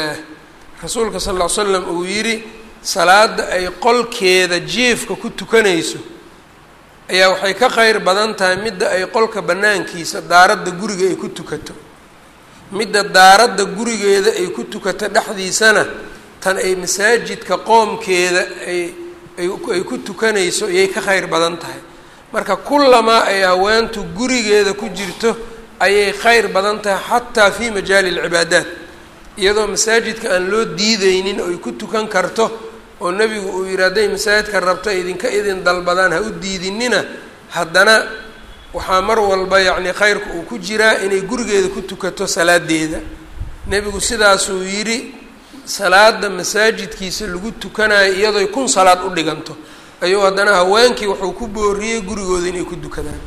rasuulka sal ll ly slam uu yidhi salaada ay qolkeeda jiefka ku tukanayso ayaa waxay ka kheyr badan tahay midda ay qolka banaankiisa daaradda guriga ay ku tukato midda daaradda gurigeeda ay ku tukato dhexdiisana tan ay masaajidka qoomkeeda ay ay ku tukanayso ayay ka kheyr badan tahay marka kullamaa ay haweentu gurigeeda ku jirto ayay kheyr badan tahay xataa fii majaali alcibaadaat iyadoo masaajidka aan loo diideynin oo ay ku tukan karto oo nebigu uu yidhi hadday masaajidka rabto idinka idin dalbadaan ha u diidinina haddana waxaa mar walba yacni kheyrka uu ku jiraa inay gurigeeda ku tukato salaadeeda nebigu sidaasuu yidhi salaada masaajidkiisa lagu tukanayo iyadooy kun salaad u dhiganto ayuu haddana haweenkii wuxuu ku booriyey gurigooda inay ku dukadaan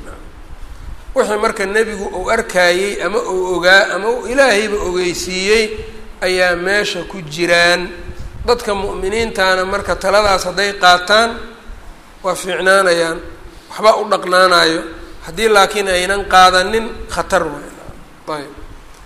wixii marka nebigu uu arkaayey ama uu ogaa ama uu ilaahayba ogeysiiyey ayaa meesha ku jiraan dadka mu'miniintana marka taladaas hadday qaataan waa fiicnaanayaan waxba u dhaqnaanayo haddii laakiin aynan qaadanin khatar waay ayb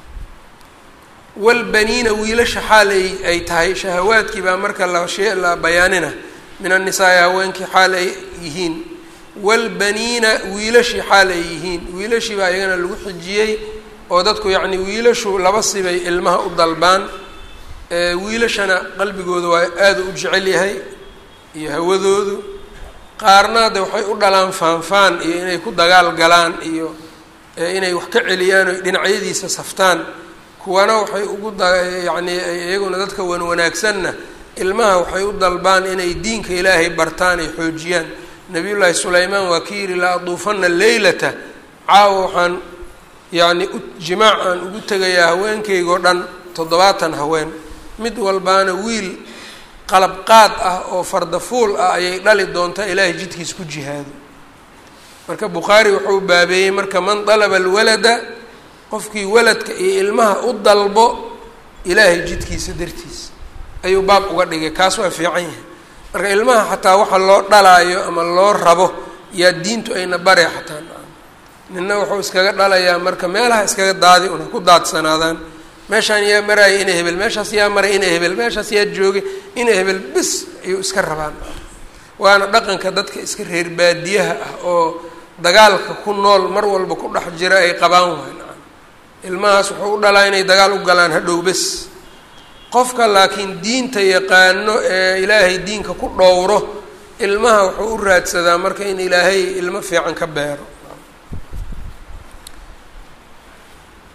walbaniina wiilasha xaal ay ay tahay shahawaadkii baa marka la shee la bayaanina min annisaai haweenkii xaal ay yihiin walbaniina wiilashii xaal ay yihiin wiilashii baa iyagana lagu xijiyey oo dadku yacni wiilashu laba sibay ilmaha u dalbaan wiilashana qalbigooda waa aada u jecel yahay iyo hawadoodu qaarna de waxay u dhalaan faanfaan iyo inay ku dagaal galaan iyo inay wax ka celiyaan o dhinacyadiisa saftaan kuwana waxay ugu da yacni iyaguna dadka wan wanaagsanna ilmaha waxay u dalbaan inay diinka ilaahay bartaan ay xoojiyaan nabiyullaahi sulaymaan waa ki yihi la aduufana leylata caawa waxaan yacni u jimaac aan ugu tegayaa haweenkaygoo dhan toddobaatan haween mid walbaana wiil qalabqaad ah oo fardafuul ah ayay dhali doontaa ilaahay jidkiis ku jihaado marka bukhaari wuxuu baabeeyey marka man dalaba alwalada qofkii waladka iyo ilmaha u dalbo ilaahay jidkiisa dartiis ayuu baab uga dhigay kaas waa fiican yahay marka ilmaha xataa waxa loo dhalaayo ama loo rabo yaa diintu ayna bare xataa nina wuxuu iskaga dhalayaa marka meelaha iskaga daadi una ku daadsanaadaan meeshaan yaa maraaya ina hebel meeshaas yaa maray ina hebel meeshaas yaa joogay ina hebel bis ayuu iska rabaan waana dhaqanka dadka iska reer baadiyaha ah oo dagaalka ku nool mar walba ku dhex jira ay qabaan waay ilmahaas wuxuu u dhalaa inay dagaal u galaan hadhow bes qofka laakiin diinta yaqaano ee ilaahay diinka ku dhowro ilmaha wuxuu u raadsadaa marka in ilaahay ilmo fiican ka beero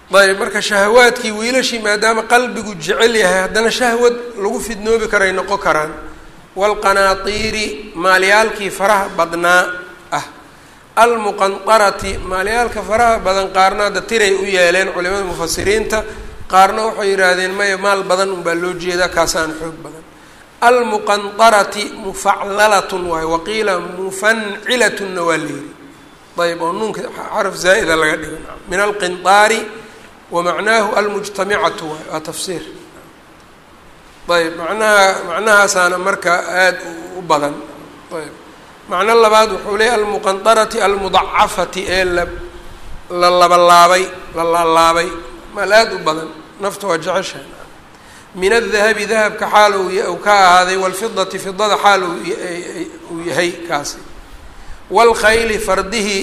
ayb marka shahawaadkii wiilashii maadaama qalbigu jecel yahay haddana shahwad lagu fidnoobi karay noqon karaan waalqanaatiiri maalyaalkii faraha badnaa ah almuqantarati maalyaalka faraha badan qaarna hadda tiray u yeeleen culimada mufasiriinta qaarna waxay yidhaahdeen maya maal badan unbaa loo jeedaa kaasaan xoog badan almuqantarati mufaclalatun waay waqiila mufancilatunna waa la yidhi ayb oo nuunka xaraf zaa'ida laga dhigo min alqintaari wa macnaahu almujtamicatu waay waa tafsiir ayb macnaha macnahaasaana marka aada u badan ayb macno labaad wuxuu leeyay almuqantarati almudacafati ee la la labalaabay la laalaabay maal aada u badan nafta waa jeceshahay min adahabi dahabka xaal uu ka ahaaday waalfidati fidada xaal uu yahay kaasi waalkhayli fardihii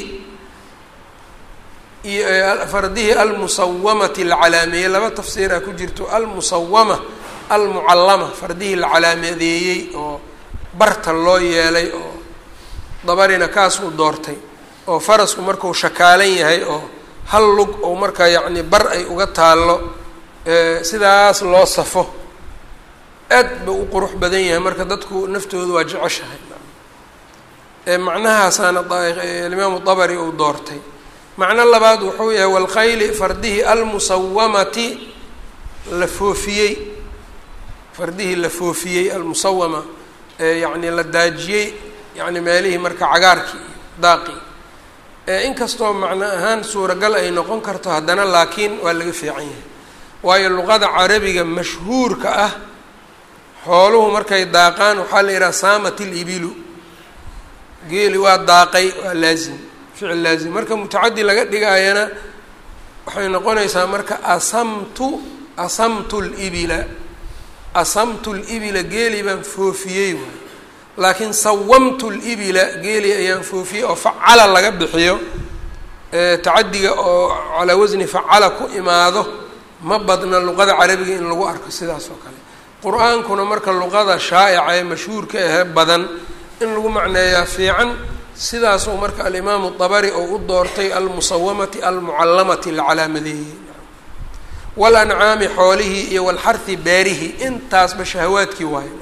fardihii almusawamati la calaameeyey laba tafsiira ku jirto almusawama almucallama fardihii la calaameedeeyey oo barta loo yeelay oo dabarina kaasuu doortay oo farasku markuu shakaalan yahay oo hal lug oo markaa yacni bar ay uga taallo sidaas loo safo aad buu u qurux badan yahay marka dadku naftooda waa jeceshahay macnahaasaana alimaamu dabari uu doortay macno labaad wuxuu yahay waalkhayli fardihii almusawamati la foofiyey fardihii la foofiyey almusawama yacni la daajiyey yacni meelihii marka cagaarkii daaqii inkastoo macno ahaan suuragal ay noqon karto haddana laakiin waa laga fiican yahay waayo luqada carabiga mashhuurka ah xooluhu markay daaqaan waxaa la yidhaha saamat ilibilu geeli waa daaqay waa laazim ficil laazim marka mutacadi laga dhigaayana waxay noqonaysaa marka asamtu asamtu libila asamtu libila geeli baan foofiyey waay laakiin sawamtu libila geeli ayaan foofiyey oo facala laga bixiyo tacadiga oo calaa wasni facala ku imaado ma badna luqada carabiga in lagu arko sidaas oo kale qur-aankuna marka luqada shaa'ica ee mashhuurka ahee badan in lagu macneeyaa fiican sidaasuu marka alimaamu dabari oo u doortay almusawamati almucallamati la calaamadeeyey walancaami xoolihii iyo walxarhi beerihi intaasba shahawaadkii waayo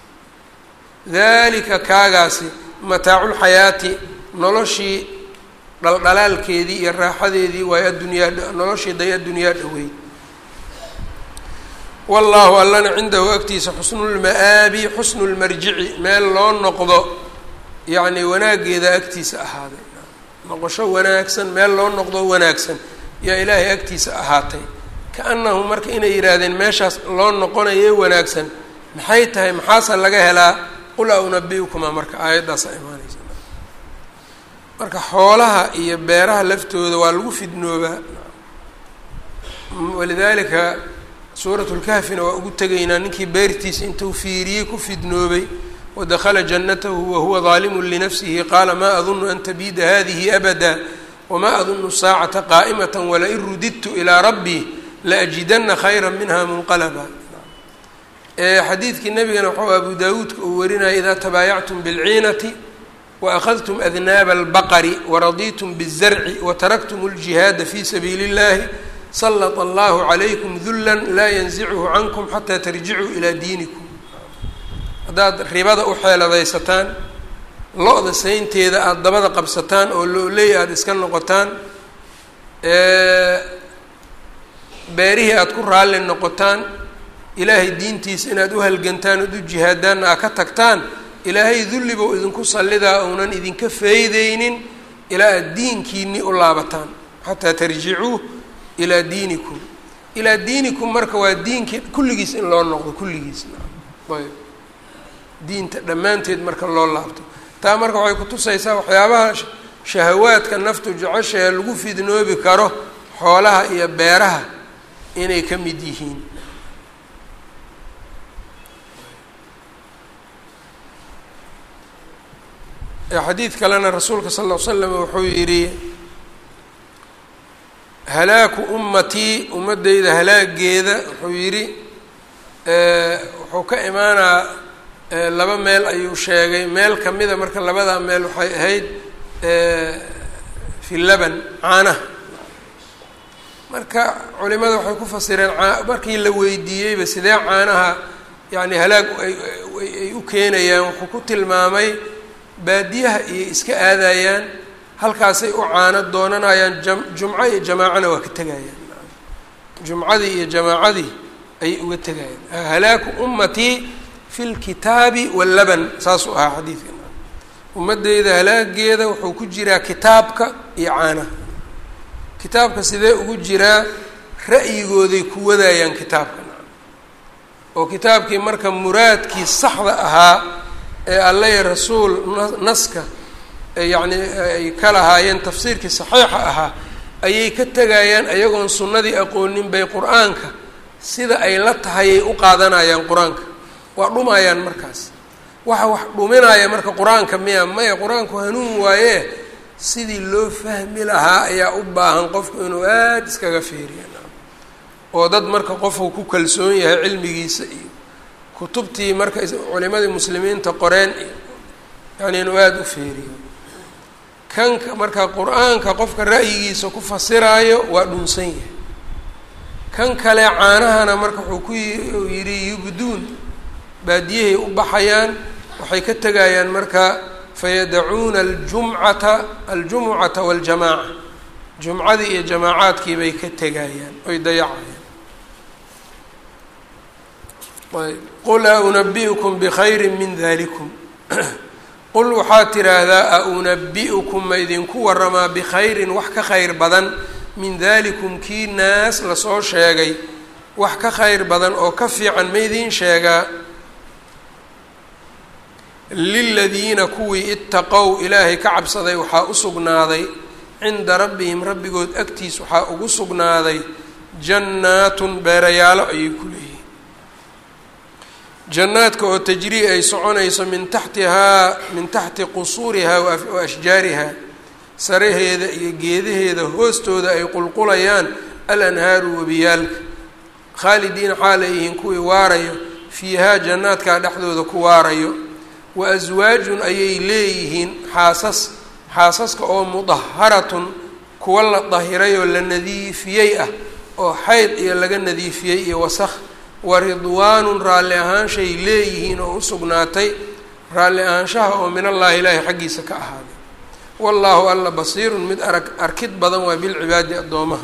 dalika kaagaasi mataaculxayaati noloshii dhaldhalaalkeedii iyo raaxadeedii waayo addunyaa noloshii day addunyaa dhaweyd wallaahu allana cindahu agtiisa xusnulma-aabi xusnu lmarjici meel loo noqdo yacni wanaaggeeda agtiisa ahaaday noqosho wanaagsan meel loo noqdo wanaagsan yaa ilaahay agtiisa ahaatay ka-annahu marka inay yidhaahdeen meeshaas loo noqonaye wanaagsan maxay tahay maxaase laga helaa qul a unabi-ukuma marka aayaddaasa imaanaysa marka xoolaha iyo beeraha laftooda waa lagu fidnoobaa walidaalika suurat lkahfina waa ugu tegaynaa ninkii beertiisa intuu fiiriyey ku fidnoobay wadakhala jannatahu wahuwa daalimun linafsihi qaala maa adunu an tabiida hadihi abada wamaa adunu saacata qaa'imata walain rudidtu ilaa rabbii laajidana khayra minha munqalaba xadiidkii nabigana waxau abu daawuudka uu warinaya idaa tabaayactum bilciinati waأkhadtum adnaaba اlbaqri waraditum bالzarci wataraktum اljihaada fi sabiili اllahi salط allahu calaykum dula laa yanzichu cankum xataa tarjicuu ilaa diinikum haddaad ribada u xeeladaysataan lo-da saynteeda aada dabada qabsataan oo looley aada iska noqotaan beerihii aada ku raalli noqotaan ilaahay diintiisa inaad u halgantaan ood u jihaadaanna aad ka tagtaan ilaahay dullibow idinku sallidaa uunan idinka feydeynin ilaa aad diinkiinii u laabataan xataa tarjicuu ilaa diinikum ilaa diinikum marka waa diinkii kulligiis in loo noqdo kulligiis ayb diinta dhammaanteed marka loo laabto taa marka waxay kutusaysaa waxyaabaha shahawaadka naftu jeceshahe lagu fidnoobi karo xoolaha iyo beeraha inay ka mid yihiin xadiid kalena rasuulka sal ll ly slam wuxuu yidhi halaaku ummatii ummaddayda halaageeda wuxuu yidhi wuxuu ka imaanaa laba meel ayuu sheegay meel kamida marka labadaa meel waxay ahayd fi laban caanaha marka culimada waxay ku fasireen markii la weydiiyeyba sidee caanaha yacni halaag ay u keenayaan wuxuu ku tilmaamay baadiyaha iyo iska aadayaan halkaasay u caano doonanayaan jam jumco iyo jamaacana waa ka tegayaan jumcadii iyo jamaacadii ayay uga tegayaan halaaku ummatii fi lkitaabi wallaban saasuu ahaa xadiidka ummadeyda halaageeda wuxuu ku jiraa kitaabka iyo caanaha kitaabka sidee ugu jiraa ra'yigooday ku wadayaan kitaabka oo kitaabkii marka muraadkii saxda ahaa ee alle rasuul naska yacni ay ka lahaayeen tafsiirkii saxiixa ahaa ayay ka tegayaan ayagoon sunnadii aqoonin bay qur-aanka sida ay la tahayay u qaadanayaan qur-aanka waa dhumayaan markaas waxa wax dhuminaya marka qur-aanka miya maya qur-aanku hanuun waaye sidii loo fahmi lahaa ayaa u baahan qofku inuu aada iskaga fiiriya oo dad marka qofku ku kalsoon yahay cilmigiisa iyo kutubtii marka culimadii muslimiinta qoreen iyo yani inuu aada u fiiriyo kanka marka qur-aanka qofka ra'yigiisa ku fasiraayo waa dhunsan yahay kan kale caanahana marka wuxuu ku yidhi yubduun baadiyahay u baxayaan waxay ka tegayaan marka fayadacuuna aljumcata aljumucata waljamaaca jumcadii iyo jamaacaadkii bay ka tegayaan oy dayacayaan ayb qul a unabi'ukum bikhayri min dalikum qul waxaad tidhaahdaa a unabi'ukum ma idinku waramaa bikhayrin wax ka khayr badan min dalikum kii naas lasoo sheegay wax ka khayr badan oo ka fiican ma idiin sheegaa liladiina kuwii itaqow ilaahay ka cabsaday waxaa u sugnaaday cinda rabbihim rabbigood agtiis waxaa ugu sugnaaday jannaatun beerayaalo ayay ku leeyihin jannaadka oo tajrii ay soconayso min taxtihaa min taxti qusuurihaa wa ashjaarihaa saraheeda iyo geedaheeda hoostooda ay qulqulayaan alanhaaru webiyaalka khaalidiina xaalayyihiin kuwii waarayo fiihaa jannaadkaa dhexdooda ku waarayo wa aswaajun ayay leeyihiin xaasas xaasaska oo mudaharatun kuwa la dahiray oo la nadiifiyey ah oo xayd iyo laga nadiifiyey iyo wasakh wa ridwaanun raalli ahaanshay leeyihiin oo u sugnaatay raalli ahaanshaha oo min allaahi ilaahi xaggiisa ka ahaaday wallaahu alla basiirun mid arag arkid badan waa bilcibaadi addoomaha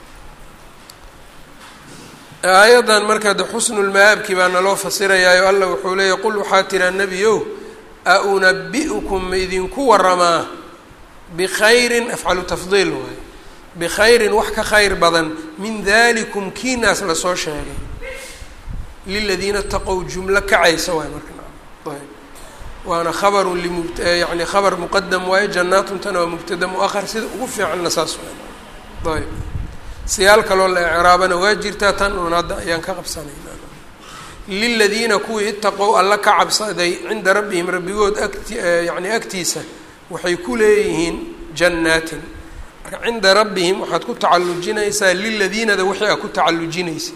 aayaddan marka de xusnulmaabki baa naloo fasirayaayo alla wuxuu leeyahy qul waxaa tiraa nebiyow a unabi'ukum ma idinku waramaa bikhayrin afcalu tafdiil waayo bikhayrin wax ka khayr badan min dalikum kiinaas lasoo sheegay liladiina taqow jumlo kacaysa waay marka ayb waana khabarun limub yani khabar muqadam waayo jannaatuntana waa mubtada mu-ahar sida ugu fiicanna saas waay ayb siyaal kaloo la ecraabana waa jirtaa tan uun hadda ayaan ka qabsanayna liladiina kuwii itaqow alla ka cabsaday cinda rabbihim rabbigood agti yani agtiisa waxay ku leeyihiin jannaatin marka cinda rabbihim waxaad ku tacallujinaysaa liladiinada wixii a ku tacallujinaysa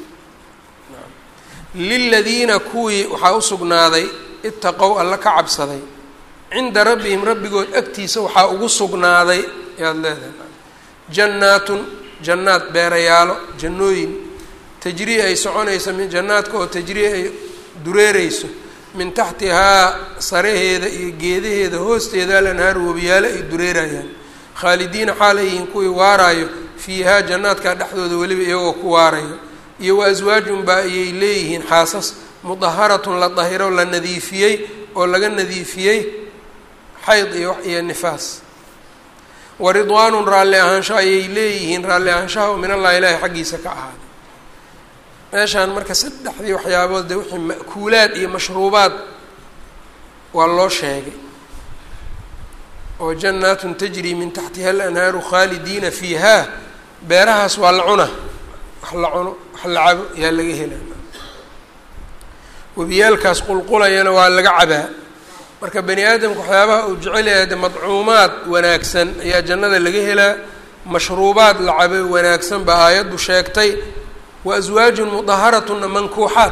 liladiina kuwii waxaa usugnaaday itaqow alla ka cabsaday cinda rabbihim rabbigood agtiisa waxaa ugu sugnaaday ayaad leedahay jannaatun jannaad beerayaalo jannooyin tajrii ay soconayso min jannaadka oo tajrii ay dureereyso min taxtihaa saraheeda iyo geedaheeda hoosteeda alanhaaru webiyaalo ay dureerayaan khaalidiina xaalayyihiin kuwii waaraayo fiihaa jannaadkaa dhexdooda weliba iyagoo ku waarayo iyo wa aswaajun baa ayay leeyihiin xaasas mudaharatun la dahiro la nadiifiyey oo laga nadiifiyey xayd iyo iyo nifaas wa ridwaanun raalli ahaansho ayay leeyihiin raalli ahaanshaha oo min allahi ilaahi xaggiisa ka ahaaday meeshaan marka saddexdii waxyaabood dee wixii ma'kuulaad iyo mashruubaad waa loo sheegay oo jannaatun tajrii min taxtiha alanhaaru khaalidiina fiihaa beerahaas waa la cuna wax la cuno wax la cabo yaa laga helaa webiyaalkaas qulqulayana waa laga cabaa marka bani aadamka waxyaabaha uu jecel yahay de madcuumaad wanaagsan ayaa jannada laga helaa mashruubaad la cabo wanaagsan baa aayaddu sheegtay wa aswaajun mudaharatuna mankuuxaat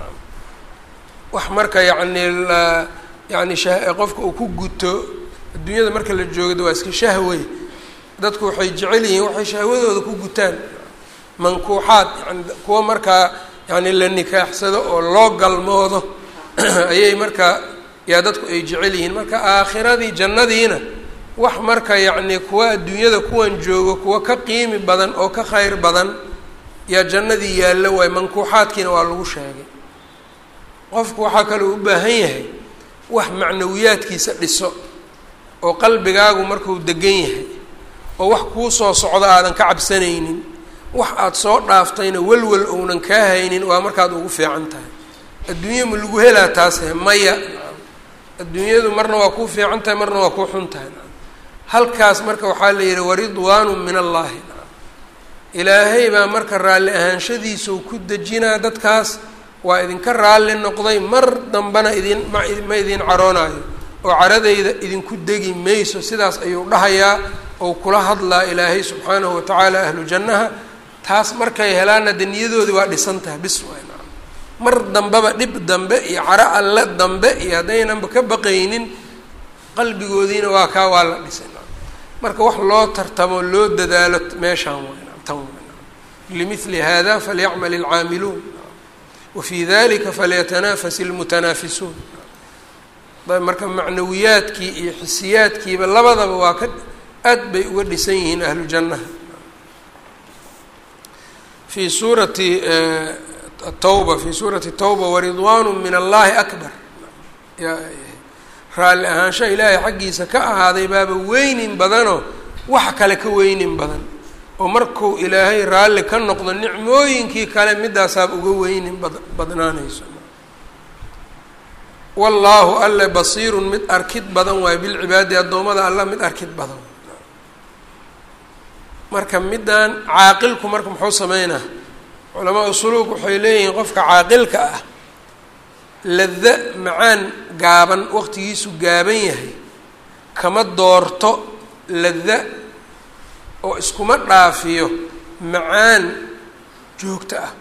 wax marka yacni la yacni sha qofka uu ku guto adduunyada marka la joogda waa iska shahwey dadku waxay jecel yihiin waxay shahwadooda ku gutaan mankuuxaad yani kuwa markaa yani la nikaaxsado oo loo galmoodo ayay markaa yaa dadku ay jecel yihiin marka aakhiradii jannadiina wax marka yacni kuwa adduunyada kuwan joogo kuwa ka qiimi badan oo ka kheyr badan yaa jannadii yaallo waay mankuuxaadkiina waa lagu sheegay qofku waxaa kaloo u baahan yahay wax macnawiyaadkiisa dhiso oo qalbigaagu markuu degan yahay oo wax kuu soo socdo aadan ka cabsanaynin wax aada soo dhaaftayna welwel ounan kaa haynin waa markaad ugu fiican tahay adduunya ma lagu helaa taase maya adduunyadu marna waa kuu fiican tahay marna waa kuu xun tahay halkaas marka waxaa la yidhi waridwaanu min allaahi ilaahay baa marka raalli ahaanshadiisau ku dejinaa dadkaas waa idinka raalli noqday mar dambana idin ma ma idin caroonayo oo caradayda idinku degi mayso sidaas ayuu dhahayaa ou kula hadlaa ilaahay subxaanahu watacaala ahlu jannaha taas markay helaanna de niyadoodii waa dhisan tahay bis waay mar dambeba dhib dambe iyo caro alle dambe iyo haddaynanba ka baqaynin qalbigoodiina waa kaa waa la dhisay marka wax loo tartamo loo dadaalo meeshaan way tan limili hada falyacmal ilcaamiluun wafii dalika falyatanafas ilmutanaafisuun marka macnawiyaadkii iyo xisiyaadkiiba labadaba waa ka aad bay uga dhisan yihiin ahlu jannaha fii suurati tawba fii suurati tawba waridwaanu min allahi akbar raalli ahaansha ilaahay xaggiisa ka ahaaday baaba weynin badanoo wax kale ka weynin badan oo markuu ilaahay raalli ka noqdo nicmooyinkii kale midaasaaba uga weynin bad badnaanayso wallaahu alle basiirun mid arkid badan waayo bilcibaadi addoommada alla mid arkid badan marka middan caaqilku marka muxuu sameynaa culamaa usuluug waxay leeyihiin qofka caaqilka ah lada macaan gaaban waqtigiisu gaaban yahay kama doorto lada oo iskuma dhaafiyo macaan joogto ah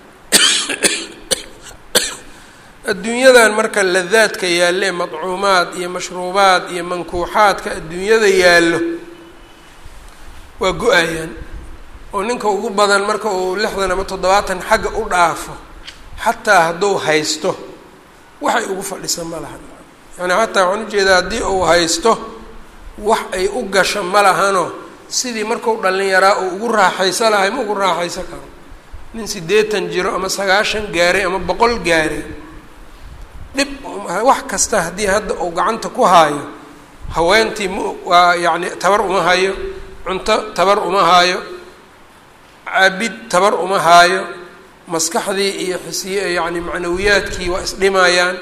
adduunyadan marka ladaadka yaalle madcuumaad iyo mashruubaad iyo mankuuxaadka adduunyada yaallo waa go-ayaan oo ninka ugu badan marka uu lixdan ama toddobaatan xagga u dhaafo xataa hadduu haysto waxay ugu fadhisa ma lahan yani xataa waxaan ujeedaa haddii uu haysto wax ay u gasho ma lahano sidii markuu dhallinyaraa uu ugu raaxayso lahay ma ugu raaxayso karo nin siddeetan jiro ama sagaashan gaaray ama boqol gaaray dhib wax kasta haddii hadda uu gacanta ku haayo haweentii m waa yacni tabar uma hayo cunto tabar uma haayo cabid tabar uma haayo maskaxdii iyo xisiye yacni macnawiyaadkii waa isdhimayaan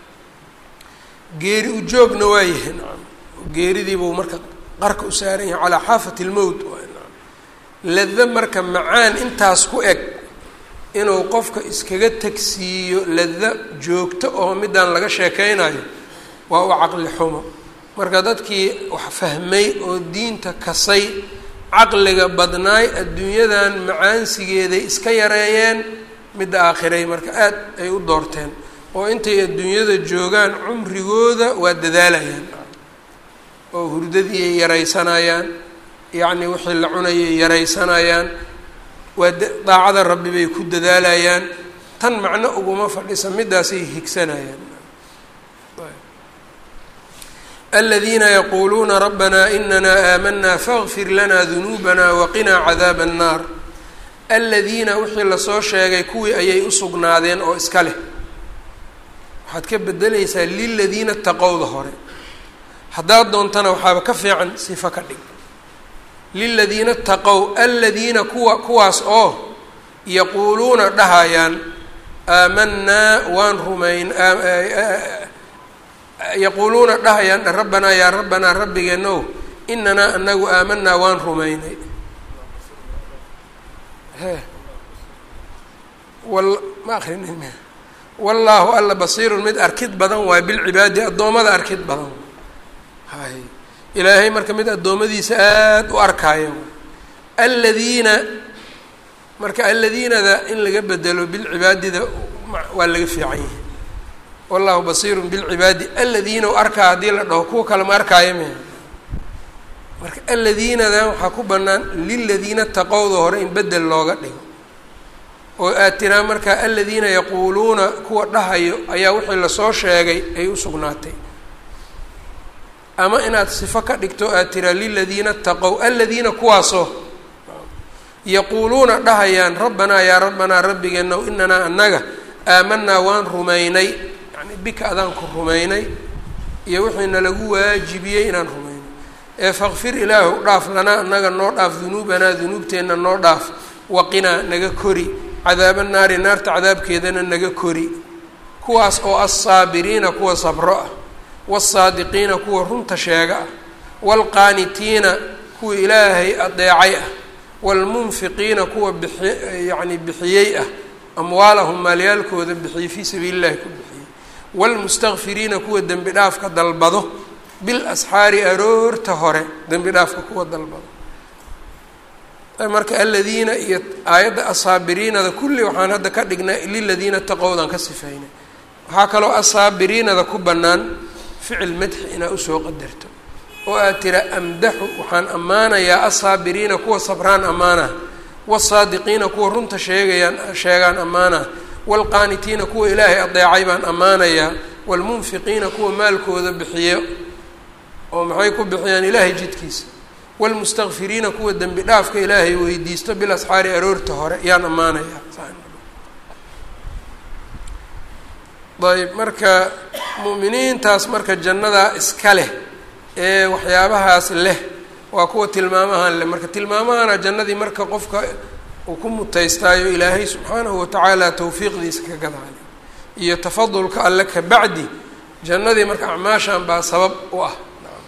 geeri ujoogna waa yahay nacam geeridiibuu marka qarka u saaran yahay calaa xaafati lmowt lada marka macaan intaas ku eg inuu qofka iskaga tagsiiyo lada joogto oo midaan laga sheekeynayo waa u caqli xumo marka dadkii wax fahmay oo diinta kasay caqliga badnaay adduunyadan macaansigeeday iska yareeyeen midda aakhiray marka aad ay u doorteen oo intay adduunyada joogaan cumrigooda waa dadaalayaan oo hurdadii ay yaraysanayaan yacni wixii la cunayay yaraysanayaan waa daacada rabbi bay ku dadaalayaan tan macno uguma fadhisa midaasay higsanayaan aladiina yaquuluuna rabbana inana aamanaa faغfir lana dunuubana waqinaa cadaaba الnaar aladiina wixii lasoo sheegay kuwii ayay usugnaadeen oo iska leh waxaad ka bedelaysaa liladiina taqowda hore haddaad doontana waxaaba ka fiican sifo ka dhig liladiina taqow aladiina kuwa kuwaas oo yaquuluuna dhahayaan aamanaa waan rumayn yaquuluuna dhahayaan rabbanaa yaa rabbanaa rabbigeenow inanaa anagu aamanaa waan rumaynay he wal ma akrinin wallaahu alla basiirun mid arkid badan waay bilcibaadi addoommada arkid badan hay ilaahay marka mid addoommadiisa aada u arkaayo aladiina marka aladiinada in laga bedelo bilcibaadida waa laga fiican yahay wallahu basiirun bilcibaadi aladiina u arkaa haddii la dhaho kuwa kale ma arkaayo me marka aladiinadan waxaa ku bannaan liladiina taqowda hore in bedel looga dhigo oo aad tiraa markaa aladiina yaquuluuna kuwa dhahayo ayaa wixii lasoo sheegay ay u sugnaatay ama inaad sifo ka dhigto aad tiraa liladiina taqow aladiina kuwaasoo yaquuluuna dhahayaan rabbanaa yaa rabbanaa rabbigeenow inanaa annaga aamanaa waan rumaynay yani bika adaan ku rumaynay iyo wixiina lagu waajibiyey inaan rumaynay ee fakfir ilaahu dhaaf lanaa annaga noo dhaaf dunuubanaa dunuubteenna noo dhaaf waqinaa naga kori cadaaba naari naarta cadaabkeedana naga kori kuwaas oo assaabiriina kuwa sabro ah wasaadiqiina kuwa runta sheega ah waalqaanitiina kuwa ilaahay adeecay ah waalmunfiqiina kuwa bixi yacni bixiyey ah amwaalahum maalyaalkooda bixiyey fii sabiili llahi ku bixiyey waalmustakfiriina kuwa dembi dhaafka dalbado bil asxaari aroorta hore dembi dhaafka kuwa dalbado marka aladiina iyo aayadda asaabiriinada kulli waxaan hadda ka dhignay liladiina taqowdan ka sifeynay waxaa kaloo asaabiriinada ku bannaan ficil madxi inaa usoo qadarto oo aad tira amdaxu waxaan ammaanayaa asaabiriina kuwa sabraan ammaana wasaadiqiina kuwa runta sheegayaan sheegaan ammaana waalqaanitiina kuwa ilaahay adeecay baan ammaanayaa waalmunfiqiina kuwa maalkooda bixiyo oo maxay ku bixiyaan ilaahay jidkiisa waalmustakfiriina kuwa dembi dhaafka ilaahay weydiisto bil asxaari aroorta hore yaan ammaanayaa ayb marka mu'miniintaas marka jannadaa iska leh ee waxyaabahaas leh waa kuwa tilmaamahan leh marka tilmaamahana jannadii marka qofka uu ku mutaystaayo ilaahay subxaanahu watacaala tawfiiqdiisa ka gadaale iyo tafadulka alle ka bacdi jannadii marka acmaashan baa sabab u ah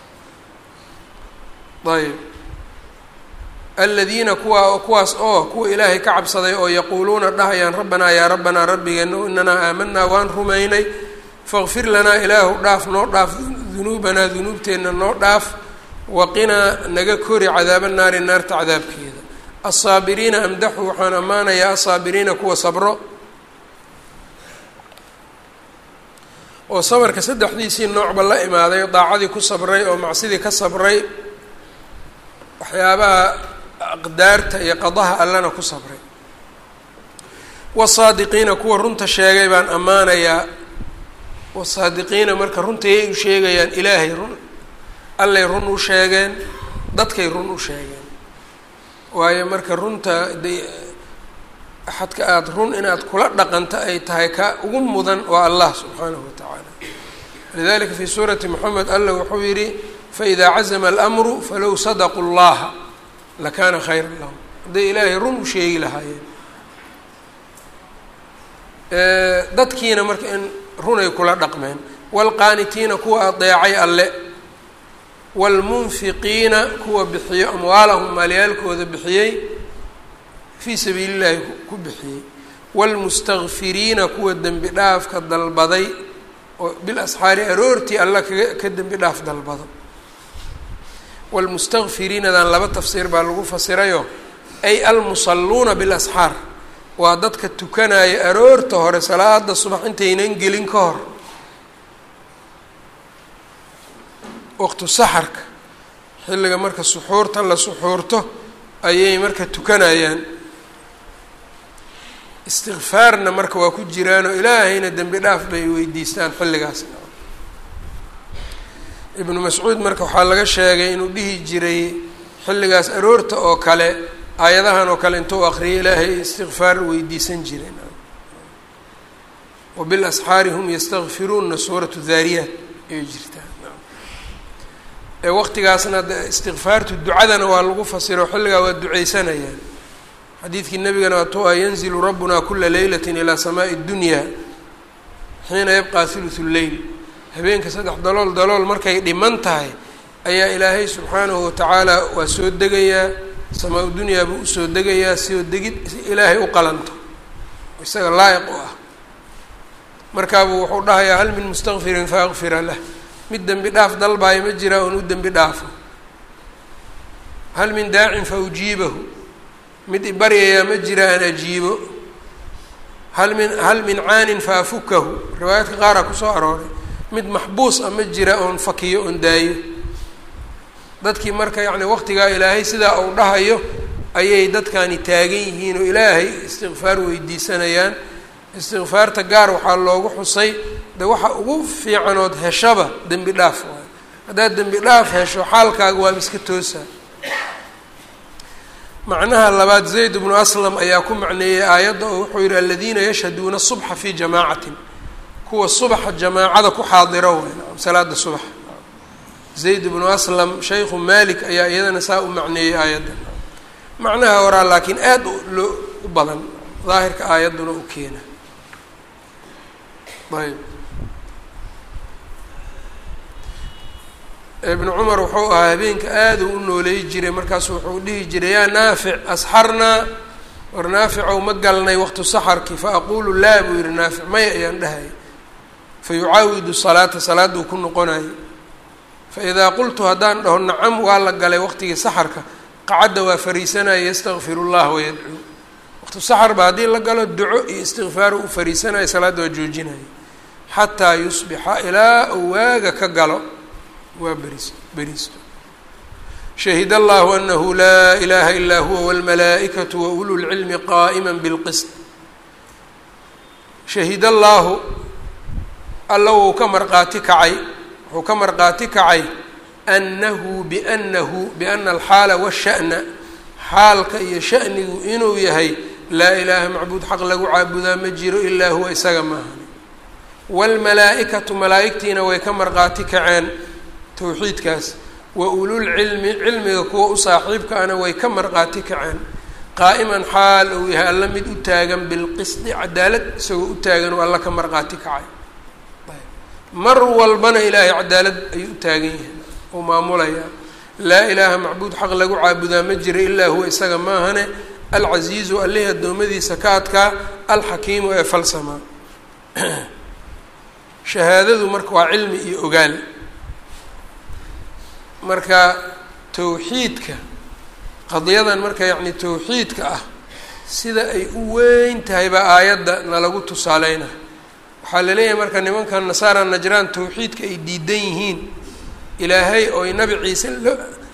ayb aladiina kuwa kuwaas oo kuwa ilaahay ka cabsaday oo yaquuluuna dhahayaan rabbanaa yaa rabbanaa rabbigeena inanaa aamanaa waan rumaynay faqfir lanaa ilaahu dhaaf noo dhaaf dunuubanaa dunuubteenna noo dhaaf waqinaa naga kori cadaaba naari naarta cadaabkeeda alsaabiriina amdaxu waxaan ammaanayaa alsaabiriina kuwa sabro oo sabarka saddexdiisii noocba la imaaday daacadii ku sabray oo macsidii ka sabray waxyaabaha aqdaarta iyo qadaha allana ku sabray wasaadiqiina kuwa runta sheegay baan ammaanayaa wasaadiqiina marka runtayay u sheegayaan ilaahay run allay run u sheegeen dadkay run u sheegeen waayo marka runta de axadka aada run inaad kula dhaqanto ay tahay ka ugu mudan waa allah subxaanahu wa tacaala lidalika fii suurati moxamed alla wuxuu yidhi faإida cazma اlأmru falow sadaquu اllaha lakana khayra lahum hadday ilaahay run u sheegi lahaayeen dadkiina marka in runay kula dhaqmeen wاlqaanitiina kuwa adeecay alle wاlmunfiqiina kuwa bixiyo amwaalahum maalyaalkooda bixiyey fii sabiili اllahi ku bixiyey wاlmustakfiriina kuwa dembi dhaafka dalbaday oo bil asxaari aroortii alla kaga ka dembi dhaaf dalbado wlmustakfiriinadan laba tafsiir baa lagu fasirayo ay almusalluuna bilasxaar waa dadka tukanaya aroorta hore salaada subax intaynan gelin ka hor waqtu saxarka xilliga marka suxuurta la suxuurto ayay marka tukanayaan istikfaarna marka waa ku jiraanoo ilaahayna dembi dhaaf bay weydiistaan xilligaas ibnu mascuud marka waxaa laga sheegay inuu dhihi jiray xilligaas aroorta oo kale aayadahan oo kale intuu aqriyay ilaahay istikfaar weydiisan jireen wa bilasxaari hum yastakfiruuna suuratu daariyaat ayay jirtaa ee waqtigaasna istikfaartu ducadana waa lagu fasiro xilligaa waa duceysanayaan xadiidkii nabigana waatu a yanzilu rabbuna kula leylati ilaa samaai اdunya xiina yabqa thuluthu lleyl habeenka saddex dalool dalool markay dhiman tahay ayaa ilaahay subxaanahu watacaala waa soo degayaa samaa dunyaa buu usoo degayaa soo degid ilaahay u qalanto isaga laayiq u ah markaabuu wuxuu dhahayaa hal min mustakfirin faakfira lah mid dembi dhaaf dalbaayo ma jiraa oon u dembi dhaafo hal min daacin fa ujiibahu mid ibaryayaa ma jira aan ajiibo hal min hal min caanin fa afukahu riwaayaadka qaaraa kusoo arooray mid maxbuus a ma jira oon fakiyo oon daayo dadkii marka yacni waqtigaa ilaahay sidaa uu dhahayo ayay dadkani taagan yihiin oo ilaahay istikfaar weydiisanayaan istikfaarta gaar waxaa loogu xusay de waxa ugu fiicanood heshaba dembi dhaaf waayo haddaad dembi dhaaf hesho xaalkaaga waa iska toosa macnaha labaad zayd bnu aslam ayaa ku macneeyey aayadda oo wuxuu yihi aladiina yashhaduuna subxa fii jamaacatin kuwa subaxa jamaacada ku xaadiro way salaada subax zayd bnu aslam shaykhu malik ayaa iyadana saa u macneeyey aayadda macnaha horaa laakiin aada loo u badan daahirka aayadduna u keena ayb ibnu cumar wuxuu ahaa habeenka aada u u nooleey jiray markaasu wuxuu dhihi jiray yaa naafic asxarnaa war naaficow ma galnay waqtu saxarki fa aqulu laa buu yihi naafic maya ayaan dhahaya fa yucaawidu salaata salaaduu ku noqonayo fa idaa qultu haddaan dhaho nacam waa la galay waqtigii saxarka qacadda waa fariisanaya yastakfiru llah wayadcuu waqtu saxar ba haddii la galo duco iyo istikfaaru u fariisanayo salaadda waa joojinaya xataa yusbixa ilaa uu waaga ka galo waa beris beristo shahid allahu anahu laa ilaha ilaa huwa wاlmalaa'ikatu wa ulu lcilmi qaa'ima bilqisd shahid allaahu alla wuu ka marqaati kacay wuxuu ka marqaati kacay anahu bianahu biana alxaala washa'na xaalka iyo sha'nigu inuu yahay laa ilaaha macbuud xaq lagu caabudaa ma jiro ilaa huwa isaga maahan wاlmalaa'ikatu malaa'igtiina way ka marqaati kaceen towxiidkaas wa ululcilmi cilmiga kuwa u saaxiibka ana way ka marqaati kaceen qaa'iman xaal uu yahay alla mid u taagan bilqisdi cadaalad isagoo u taagan oo alla ka marqaati kacay mar walbana ilaahay cadaalad ayuu u taagan yahay uu maamulayaa laa ilaaha macbuud xaq lagu caabudaa ma jira ilaa huwa isaga maahane alcasiizu allihii addoommadiisa ka adkaa alxakiimu ee falsamaa shahaadadu marka waa cilmi iyo ogaal marka towxiidka qadiyadan marka yacni towxiidka ah sida ay u weyn tahay baa aayadda nalagu tusaaleyna waxaa la leeyahay marka nimankan nasaara najraan towxiidka ay diidan yihiin ilaahay oy nabi ciise la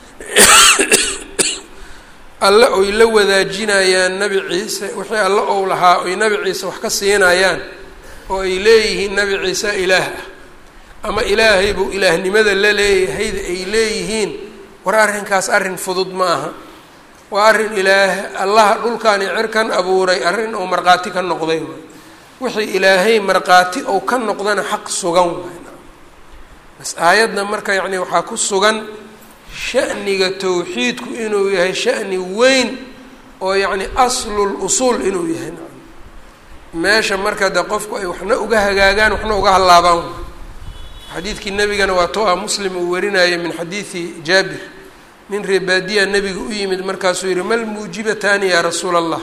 alle oy la wadaajinayaan nabi ciise wixii alle ou lahaa oy nabi ciise wax ka siinayaan oo ay leeyihiin nabi ciise ilaah ah ama ilaahay buu ilaahnimada la leeyahayda ay leeyihiin war arrinkaas arrin fudud ma aha waa arrin ilaah allaha dhulkan iyo cirkan abuuray arrin oo markhaati ka noqday waay wixii ilaahay markhaati ou ka noqdana xaq sugan waay bas aayadda marka yacni waxaa ku sugan sha'niga towxiidku inuu yahay sha'ni weyn oo yacni aslul usuul inuu yahay meesha marka de qofku ay waxna uga hagaagaan waxna uga hallaabaan xadiidkii nebigana waa to ah muslim uu warinayay min xadiidi jaabir nin reebaadiya nebiga u yimid markaasuu yihi mal muujibataani yaa rasuula allah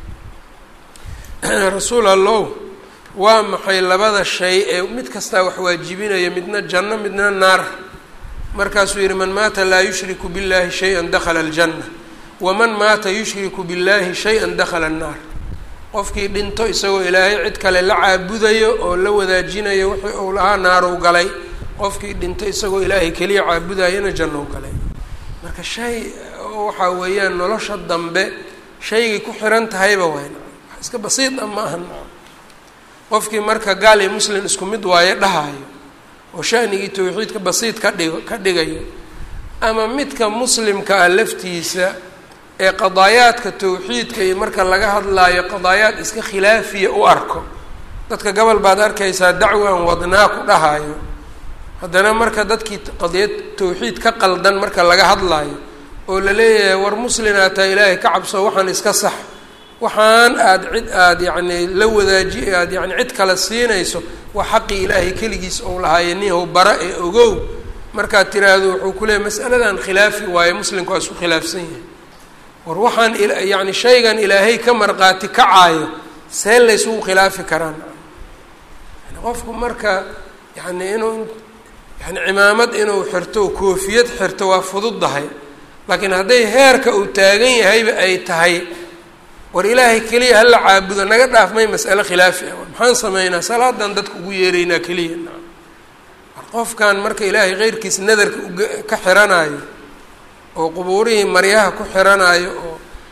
rasuul allow waa maxay labada shay ee mid kastaa wax waajibinaya midna janno midna naar markaasuu yihi man maata laa yushriku billahi shay-an dakhala aljanna waman maata yushriku billahi shay-an dakhala annaar qofkii dhinto isagoo ilaahay cid kale la caabudayo oo la wadaajinayo wixii uu lahaa naarow galay qofkii dhinto isagoo ilaahay keliya caabudayana jannow galay marka shay waxaa weeyaan nolosha dambe shaygay ku xiran tahayba wayn wax iska basiida ma aha qofkii marka gaal iyo muslim isku mid waaye dhahayo oo shanigii towxiidka basiid ka dhig ka dhigayo ama midka muslimka ah laftiisa ee qadaayaadka towxiidka iyo marka laga hadlaayo qadaayaad iska khilaafiya u arko dadka gobol baad arkaysaa dacwan wadnaa ku dhahayo haddana marka dadkii qadiyad towxiid ka qaldan marka laga hadlaayo oo la leeyahay war muslinaa taa ilaahay ka cabso waxaan iska sax waxaan aada cid aada yacni la wadaaji aada yani cid kale siinayso waa xaqii ilaahay keligiis ou lahaaye nihow bara ee ogow markaad tiraahdo wuxuu ku leeyahy masaladan khilaafi waaye muslimka waa isku khilaafsan yahay war waxaan yacni shaygan ilaahay ka marqaati kacaayo see laysugu khilaafi karaan yani qofku marka yani inuu yani cimaamad inuu xirto koofiyad xirto waa fududdahay laakiin hadday heerka uu taagan yahayba ay tahay war ilaahay keliya hala caabudo naga dhaaf may mas'ale khilaafi ah maxaan sameynaa salaadan dadka ugu yeeraynaa keliya war qofkan marka ilaahay keyrkiis nadarka uga ka xiranaayo oo qubuurihii maryaha ku xiranaayo oo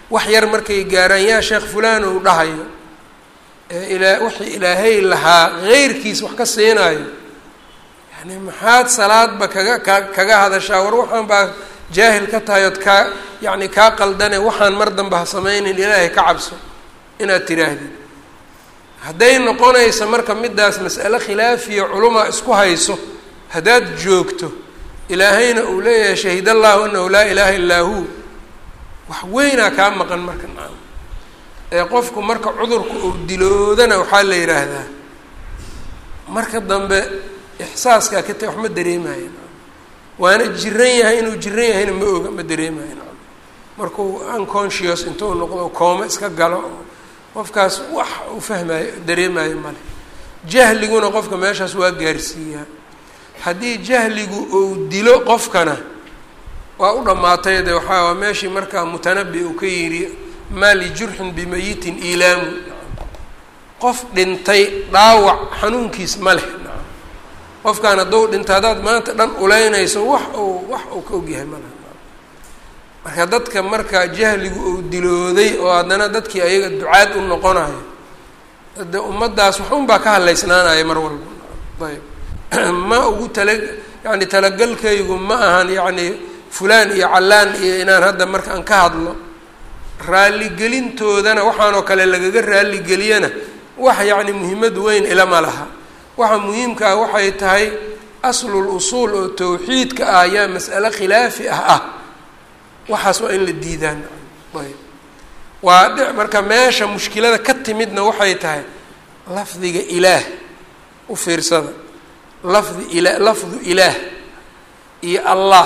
wax yar markay gaaraan yaa sheekh fulaan ou dhahayo eeilaa wixii ilaahay lahaa heyrkiis wax ka siinaayo yani maxaad salaadba kaga ka kaga hadashaa war waxaan baa jaahil ka tahay ood kaa yacni kaa qaldane waxaan mar dambe ha sameynin ilaahay ka cabso inaad tiraahdid hadday noqonaysa marka midaas mas'ale khilaafiya culumaa isku hayso haddaad joogto ilaahayna uu leeyahay shahid allahu anahu laa ilaaha illaa hu wax weynaa kaa maqan marka nacam ee qofku marka cudurka uu diloodana waxaa la yidhaahdaa marka dambe ixsaaskaa ka ta wax ma dareemaayo waana jiran yahay inuu jiran yahayna ma oga ma dareemayo nacam markuu unconscious intuu noqdo kooma iska galo qofkaas wax uu fahmaayo dareemaayo male jahliguna qofka meeshaas waa gaarsiiyaa haddii jahligu uu dilo qofkana waa u dhammaatay de waxaa waa meeshii markaa mutanabi uu ka yidhi maa lijurxin bimayitin iilaamu qof dhintay dhaawac xanuunkiis ma leh qofkaan hadduu dhinta haddaad maanta dhan uleynayso wax uu wax uu ka ogyahay ma leh marka dadka marka jahligu uu dilooday oo haddana dadkii ayaga ducaad u noqonayo de ummaddaas wax un baa ka hadlaysnaanaya mar walba ayb ma ugu tala yani talagalkaygu ma ahan yacni fulaan iyo callaan iyo inaan hadda marka aan ka hadlo raaligelintoodana waxaanoo kale lagaga raaligeliyana wax yacni muhiimad weyn ilama laha waxa muhiimkaa waxay tahay aslul usuul oo tawxiidka ah ayaa mas'ale khilaafi ah ah waxaas waa in la diidaan ayb waa dhe marka meesha mushkilada ka timidna waxay tahay lafdiga ilaah u fiirsada lafdi ila lafdu ilaah iyo allah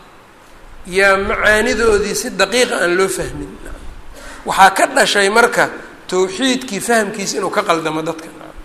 yaa macaanidoodii si daqiiqa aan loo fahmin waxaa ka dhashay marka tawxiidkii fahamkiisa inuu ka qaldamo dadka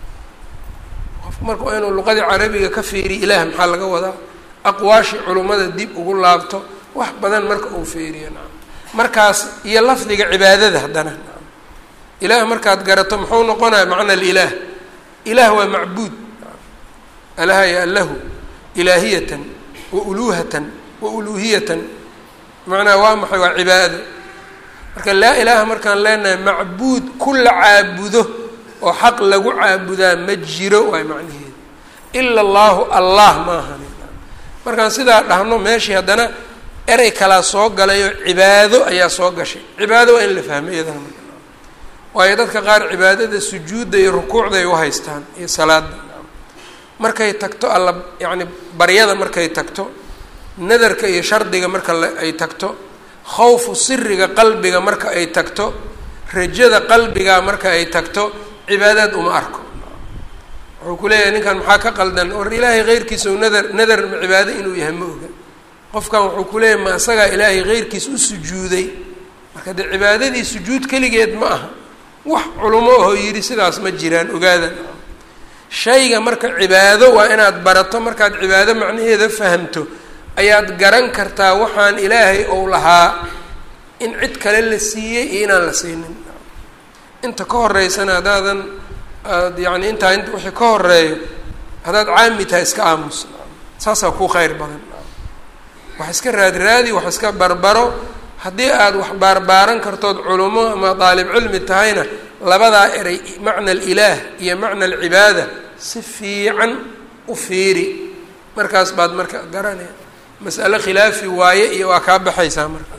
qofku marka waa inuu luqadii carabiga ka fiiriyo ilaah maxaa laga wadaa aqwaashii culummada dib ugu laabto wax badan marka uu fiiriyo nacam markaas iyo lafdiga cibaadada haddana nacam ilaah markaad garato muxuu noqonaya macna alilaah ilaah waa macbuud alaha ya lahu ilaahiyatan wa uluuhatan wa uluuhiyatan macnaha waa maxay waa cibaado marka laa ilaaha markaan leenahay macbuud ku la caabudo oo xaq lagu caabudaa ma jiro waay macnaheedu ila allahu allah ma ahani markaan sidaa dhahno meeshii haddana erey kalaa soo galayoo cibaado ayaa soo gashay cibaado waa in la fahmo iyadana marka waayo dadka qaar cibaadada sujuudda iyo rukuucda ay u haystaan iyo salaada markay tagto alla yacni baryada markay tagto nadarka iyo shardiga marka ay tagto khawfu siriga qalbiga marka ay tagto rajada qalbiga marka ay tagto cibaadaad uma arko wuxuu ku leeyahay ninkan maxaa ka qaldan war ilaahay keyrkiisa u nadar nadar cibaado inuu yahay ma oga qofkan wuxuu ku leeyahay ma isagaa ilaahay keyrkiis u sujuuday marka dee cibaadadii sujuud keligeed ma aha wax culimo ahoo yidhi sidaas ma jiraan ogaada shayga marka cibaado waa inaad barato markaad cibaado macnaheeda fahamto ayaad garan kartaa waxaan ilaahay ou lahaa in cid kale la siiyey iyo inaan la siinin inta ka horeysana haddaadan aad yacni intaa int wixii ka horeeyo haddaad caami tahay iska aamus saasaa ku khayr badan wax iska raadraadi wax iska barbaro haddii aad wax baarbaaran kartood culummo ama daalib cilmi tahayna labadaa eray macna alilaah iyo macna alcibaada si fiican u fiiri markaas baad marka garanaya mas'ale khilaafi waaye iyo waa kaa baxaysaa markaas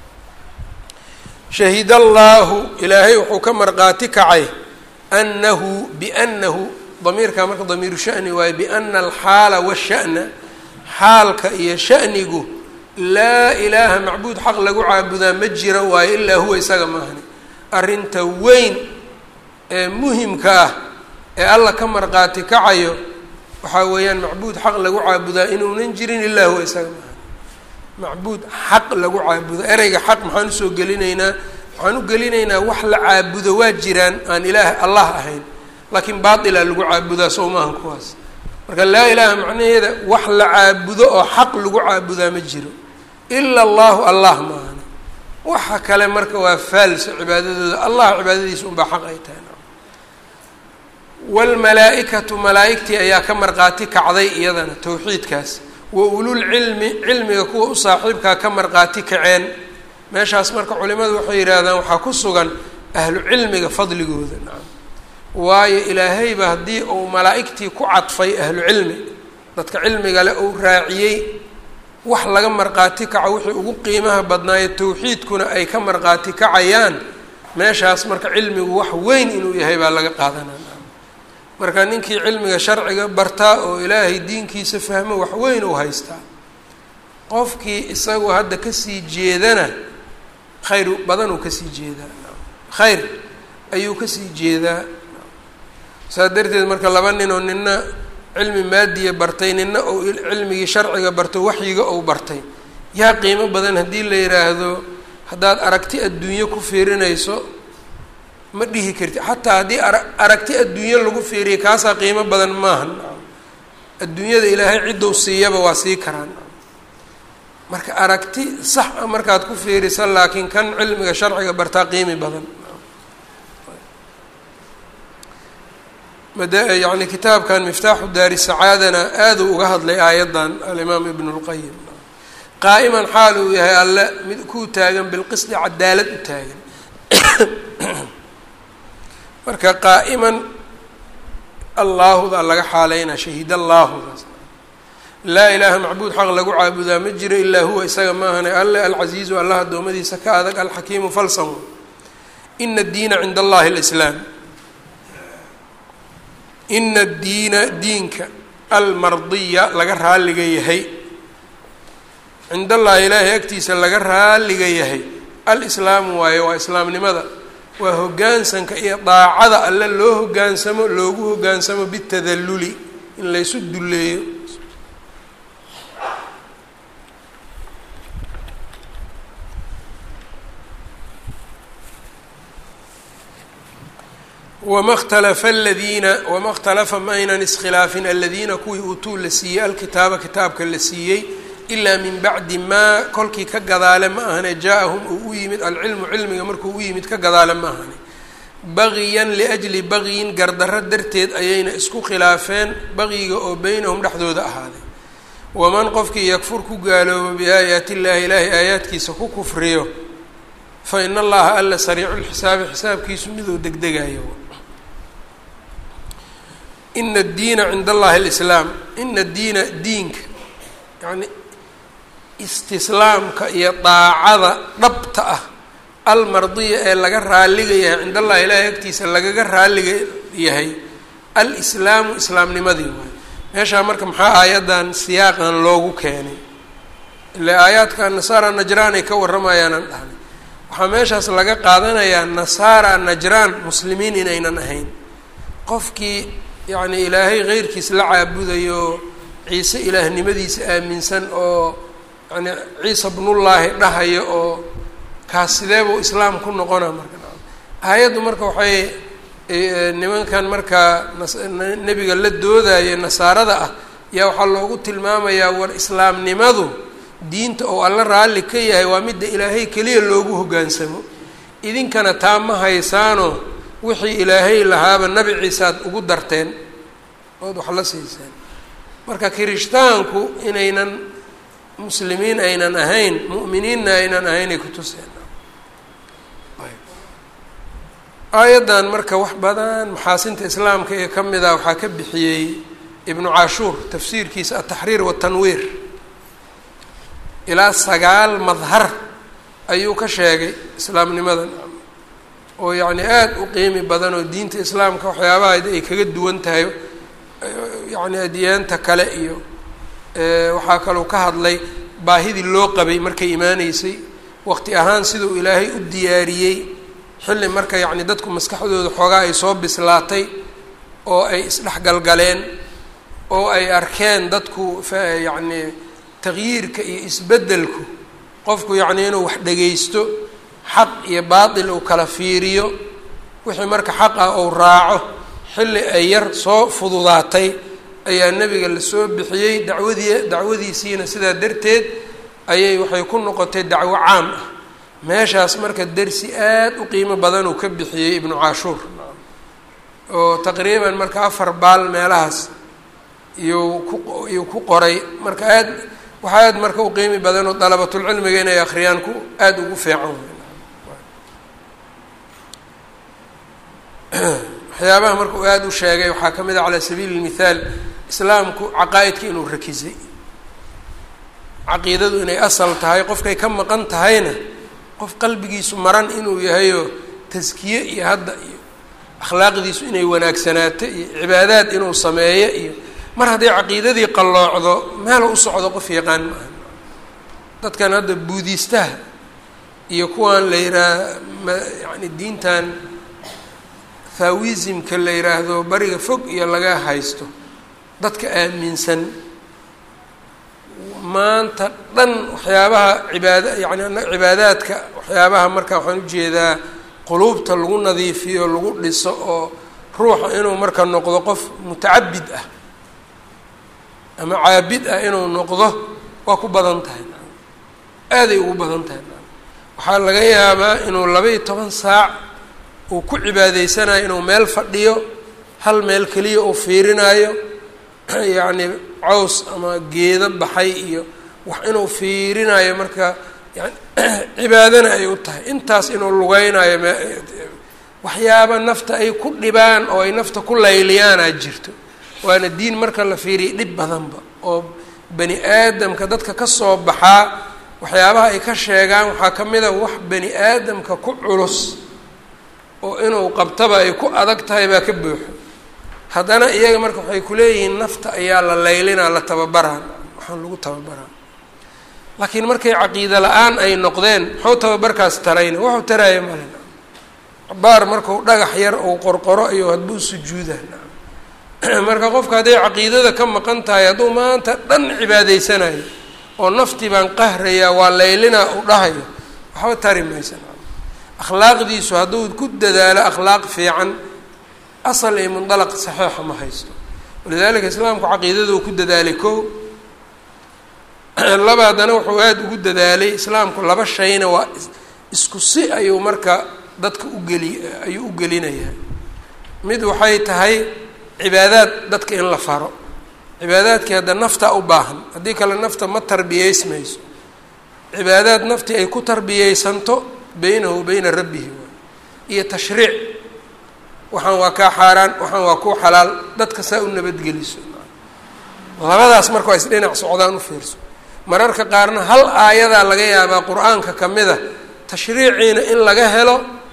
shahid allaahu ilaahay wuxuu ka marqaati kacay annahu biannahu damiirkaa marka damiiru shani waaye biana alxaala washa'na xaalka iyo sha'nigu laa ilaaha macbuud xaq lagu caabudaa ma jira waayo ilaa huwa isaga maahani arrinta weyn ee muhimka ah ee alla ka marqaati kacayo waxaa weeyaan macbuud xaq lagu caabudaa inuunan jirin ilaa huwa isaga maahani macbuud xaq lagu caabudo ereyga xaq maxaan usoo gelinaynaa waxaan u gelinaynaa wax la caabudo waa jiraan aan ilaah allah ahayn laakiin baatilaa lagu caabudaa sow maahan kuwaas marka laa ilaaha macnaheeda wax la caabudo oo xaq lagu caabudaa ma jiro ila allahu allah maahani waxa kale marka waa faalso cibaadadooda allah cibaadadiisa unbaa xaq ay tahay wlmalaa-ikatu malaa-igtii ayaa ka marqaati kacday iyadana towxiidkaas wa ululcilmi cilmiga kuwa u saaxiibkaa ka marqaati kaceen meeshaas marka culimadu waxay yidhaahdaan waxaa ku sugan ahlu cilmiga fadligooda nacam waayo ilaahayba haddii uu malaa'igtii ku cadfay ahlu cilmi dadka cilmiga le uu raaciyey wax laga marqaati kaco wixii ugu qiimaha badnaayo tawxiidkuna ay ka marqaati kacayaan meeshaas marka cilmigu wax weyn inuu yahay baa laga qaadanaa marka ninkii cilmiga sharciga bartaa oo ilaahay diinkiisa fahmo wax weyn uu haystaa qofkii isagu hadda kasii jeedana khayr badan uu kasii jeedaa khayr ayuu kasii jeedaa saas darteed marka laba nin oo nina cilmi maadiya bartay nina ou cilmigii sharciga barto waxyiga ou bartay yaa qiimo badan haddii la yidhaahdo haddaad aragti adduunyo ku fiirinayso ma dhihi karti xataa haddii ara aragti adduunyo lagu fiiriya kaasaa qiimo badan maaha adduunyada ilaahay ciddou siiyaba waa sii karaan marka aragti sax a markaad ku fiirisa laakiin kan cilmiga sharciga bartaa qiimi badan yani kitaabkan miftaaxu daari sacaadana aaduu uga hadlay aayaddan alimaam ibn اlqayim qaa'iman xaal uu yahay alle mid kuu taagan bilqisdi cadaalad u taagan marka qaa'iman allaahuda laga xaaleynaa shahiid allaahudaas laa ilaaha macbuud xaq lagu caabudaa ma jiro ilaa huwa isaga maahane alle alcasiizu allah addoommadiisa ka adag alxakiimu falsam ina addiina cinda allahi alislaam ina addiina diinka almardiya laga raaliga yahay cind allahi ilaahay agtiisa laga raaliga yahay alislaamu waayo waa islaamnimada waa hoggaansanka iyo daacada alle loo hoggaansamo loogu hoggaansamo bitadalluli in laysu dulleeyo wama اkhtalafa aladiina wama اkhtalafa ma aynan iskhilaafin aladiina kuwii uutuu la siiyey alkitaaba kitaabka la siiyey ilaa min bacdi maa kolkii ka gadaale ma ahane jaa-ahum uu u yimid alcilmu cilmiga markuu u yimid ka gadaale ma ahane bagiyan liajli bagyin gardarro darteed ayayna isku khilaafeen bagiga oo beynahum dhexdooda ahaaday waman qofkii yakfur ku gaaloobo biaayaati illaahi ilaahay aayaadkiisa ku kufriyo fa ina allaha alla sariicu lxisaabi xisaabkiisu miduu degdegayo ina addiina cinda allahi alislaam ina addiina diinka yacni istislaamka iyo daacada dhabta ah almardiya ee laga raaliga yahay cind allahi ilaahay agtiisa lagaga raaliga yahay alislaamu islaamnimadii waay meeshaa marka maxaa aayaddan siyaaqan loogu keenay ile aayaadka nasaara najraan ay ka warramayaanaan dhahnay waxaa meeshaas laga qaadanayaa nasaara najraan muslimiin inaynan ahayn qofkii yacni ilaahay keyrkiis la caabudayo ciise ilaahnimadiisa aaminsan oo yani ciisa bnullaahi dhahayo oo kaas sideebuu islaam ku noqona marka aayaddu marka waxay nimankan markaa nebiga la doodaya nasaarada ah yaa waxaa loogu tilmaamayaa war islaamnimadu diinta oo alla raalli ka yahay waa midda ilaahay keliya loogu hoggaansamo idinkana taa ma haysaano wixii ilaahay lahaaba nabi ciisaad ugu darteen ood wax la siiseen marka kirishtaanku inaynan muslimiin aynan ahayn mu'miniinna aynan ahayn ay ku tuseen aayaddan marka wax badan maxaasinta islaamka ee ka mid ah waxaa ka bixiyey ibnu cashuur tafsiirkiisa altaxriir watanwiir ilaa sagaal madhar ayuu ka sheegay islaamnimadan oo yacni aada u qiimi badan oo diinta islaamka waxyaabahayd ay kaga duwan tahay yacni adyaanta kale iyo waxaa kaloo ka hadlay baahidii loo qabay markay imaaneysay waqti ahaan siduu ilaahay u diyaariyey xilli marka yacni dadku maskaxdooda xoogaa ay soo bislaatay oo ay isdhexgalgaleen oo ay arkeen dadku yacni taqyiirka iyo isbeddelku qofku yacni inuu wax dhegaysto xaq iyo baatil uu kala fiiriyo wixii marka xaq ah ou raaco xilli ay yar soo fududaatay ayaa nebiga lasoo bixiyey dacwadii dacwadiisiina sidaa darteed ayay waxay ku noqotay dacwo caam ah meeshaas marka dersi aad u qiimo badan uu ka bixiyey ibnu cashuur oo taqriiban marka afar baal meelahaas iyuu ku iyuu ku qoray marka aad waxaa aad marka u qiimi badan oo dalabatulcilmiga inay akhriyaan ku aada ugu fiican waxyaabaha marka uu aada u sheegay waxaa ka mid a calaa sabiili lmithaal islaamku caqaa-idka inuu rakisay caqiidadu inay asal tahay qofkay ka maqan tahayna qof qalbigiisu maran inuu yahayoo taskiye iyo hadda iyo akhlaaqdiisu inay wanaagsanaato iyo cibaadaad inuu sameeyo iyo mar hadday caqiidadii qalloocdo meelo u socdo qof yaqaan maaha dadkan hadda buudiistaha iyo kuwan la yidhaah ma yani diintan thawisimka la yidhaahdo bariga fog iyo laga haysto dadka aaminsan maanta dhan waxyaabaha cibaada yani cibaadaadka waxyaabaha marka waxaan ujeedaa quluubta lagu nadiifiyo lagu dhiso oo ruuxa inuu marka noqdo qof mutacabid ah ama caabid ah inuu noqdo waa ku badan tahay aaday ugu badan tahay waxaa laga yaabaa inuu laba-iyo toban saac uu ku cibaadaysanayo inuu meel fadhiyo hal meel keliya uu fiirinaayo yacni caws ama geedo baxay iyo wax inuu fiirinayo marka yani cibaadana ay u tahay intaas inuu lugeynayo waxyaaba nafta ay ku dhibaan oo ay nafta ku layliyaanaa jirto waana diin marka la fiiriya dhib badanba oo bani aadamka dadka ka soo baxaa waxyaabaha ay ka sheegaan waxaa ka mid a wax bani aadamka ku culus oo inuu qabtaba ay ku adag tahay baa ka buuxo haddana iyaga marka waxay kuleeyihiin nafta ayaa la laylinaa la tababaraa waxaan lagu tababaraa laakiin markay caqiida la-aan ay noqdeen muxuu tababarkaas tarayna wuxuu taraayo male baar markuu dhagax yar uu qorqoro iyo hadbuu sujuuda marka qofka hadday caqiidada ka maqan tahay hadduu maanta dhan cibaadaysanayo oo naftii baan qahrayaa waa laylinaa u dhahayo waxba tari maysa akhlaaqdiisu hadduu ku dadaalo akhlaaq fiican asal iyo mundalaq saxiixa ma haysto walidaalika islaamku caqiidaduu ku dadaalay ko laba haddana wuxuu aada ugu dadaalay islaamku laba shayna waa isku si ayuu marka dadka ugeli ayuu u gelinayaa mid waxay tahay cibaadaad dadka in la faro cibaadaadkii hadda nafta u baahan haddii kale nafta ma tarbiyeysmayso cibaadaad naftii ay ku tarbiyeysanto beynahu beyna rabbihi iyo tashriic waxaan waa kaa xaaraan waxaan waa kuu xalaal dadka saa u nabadgeliso labadaas marka waa isdhinac socdaan u fiirso mararka qaarna hal aayadaa laga yaabaa qur-aanka ka mid a tashriiciina in laga helo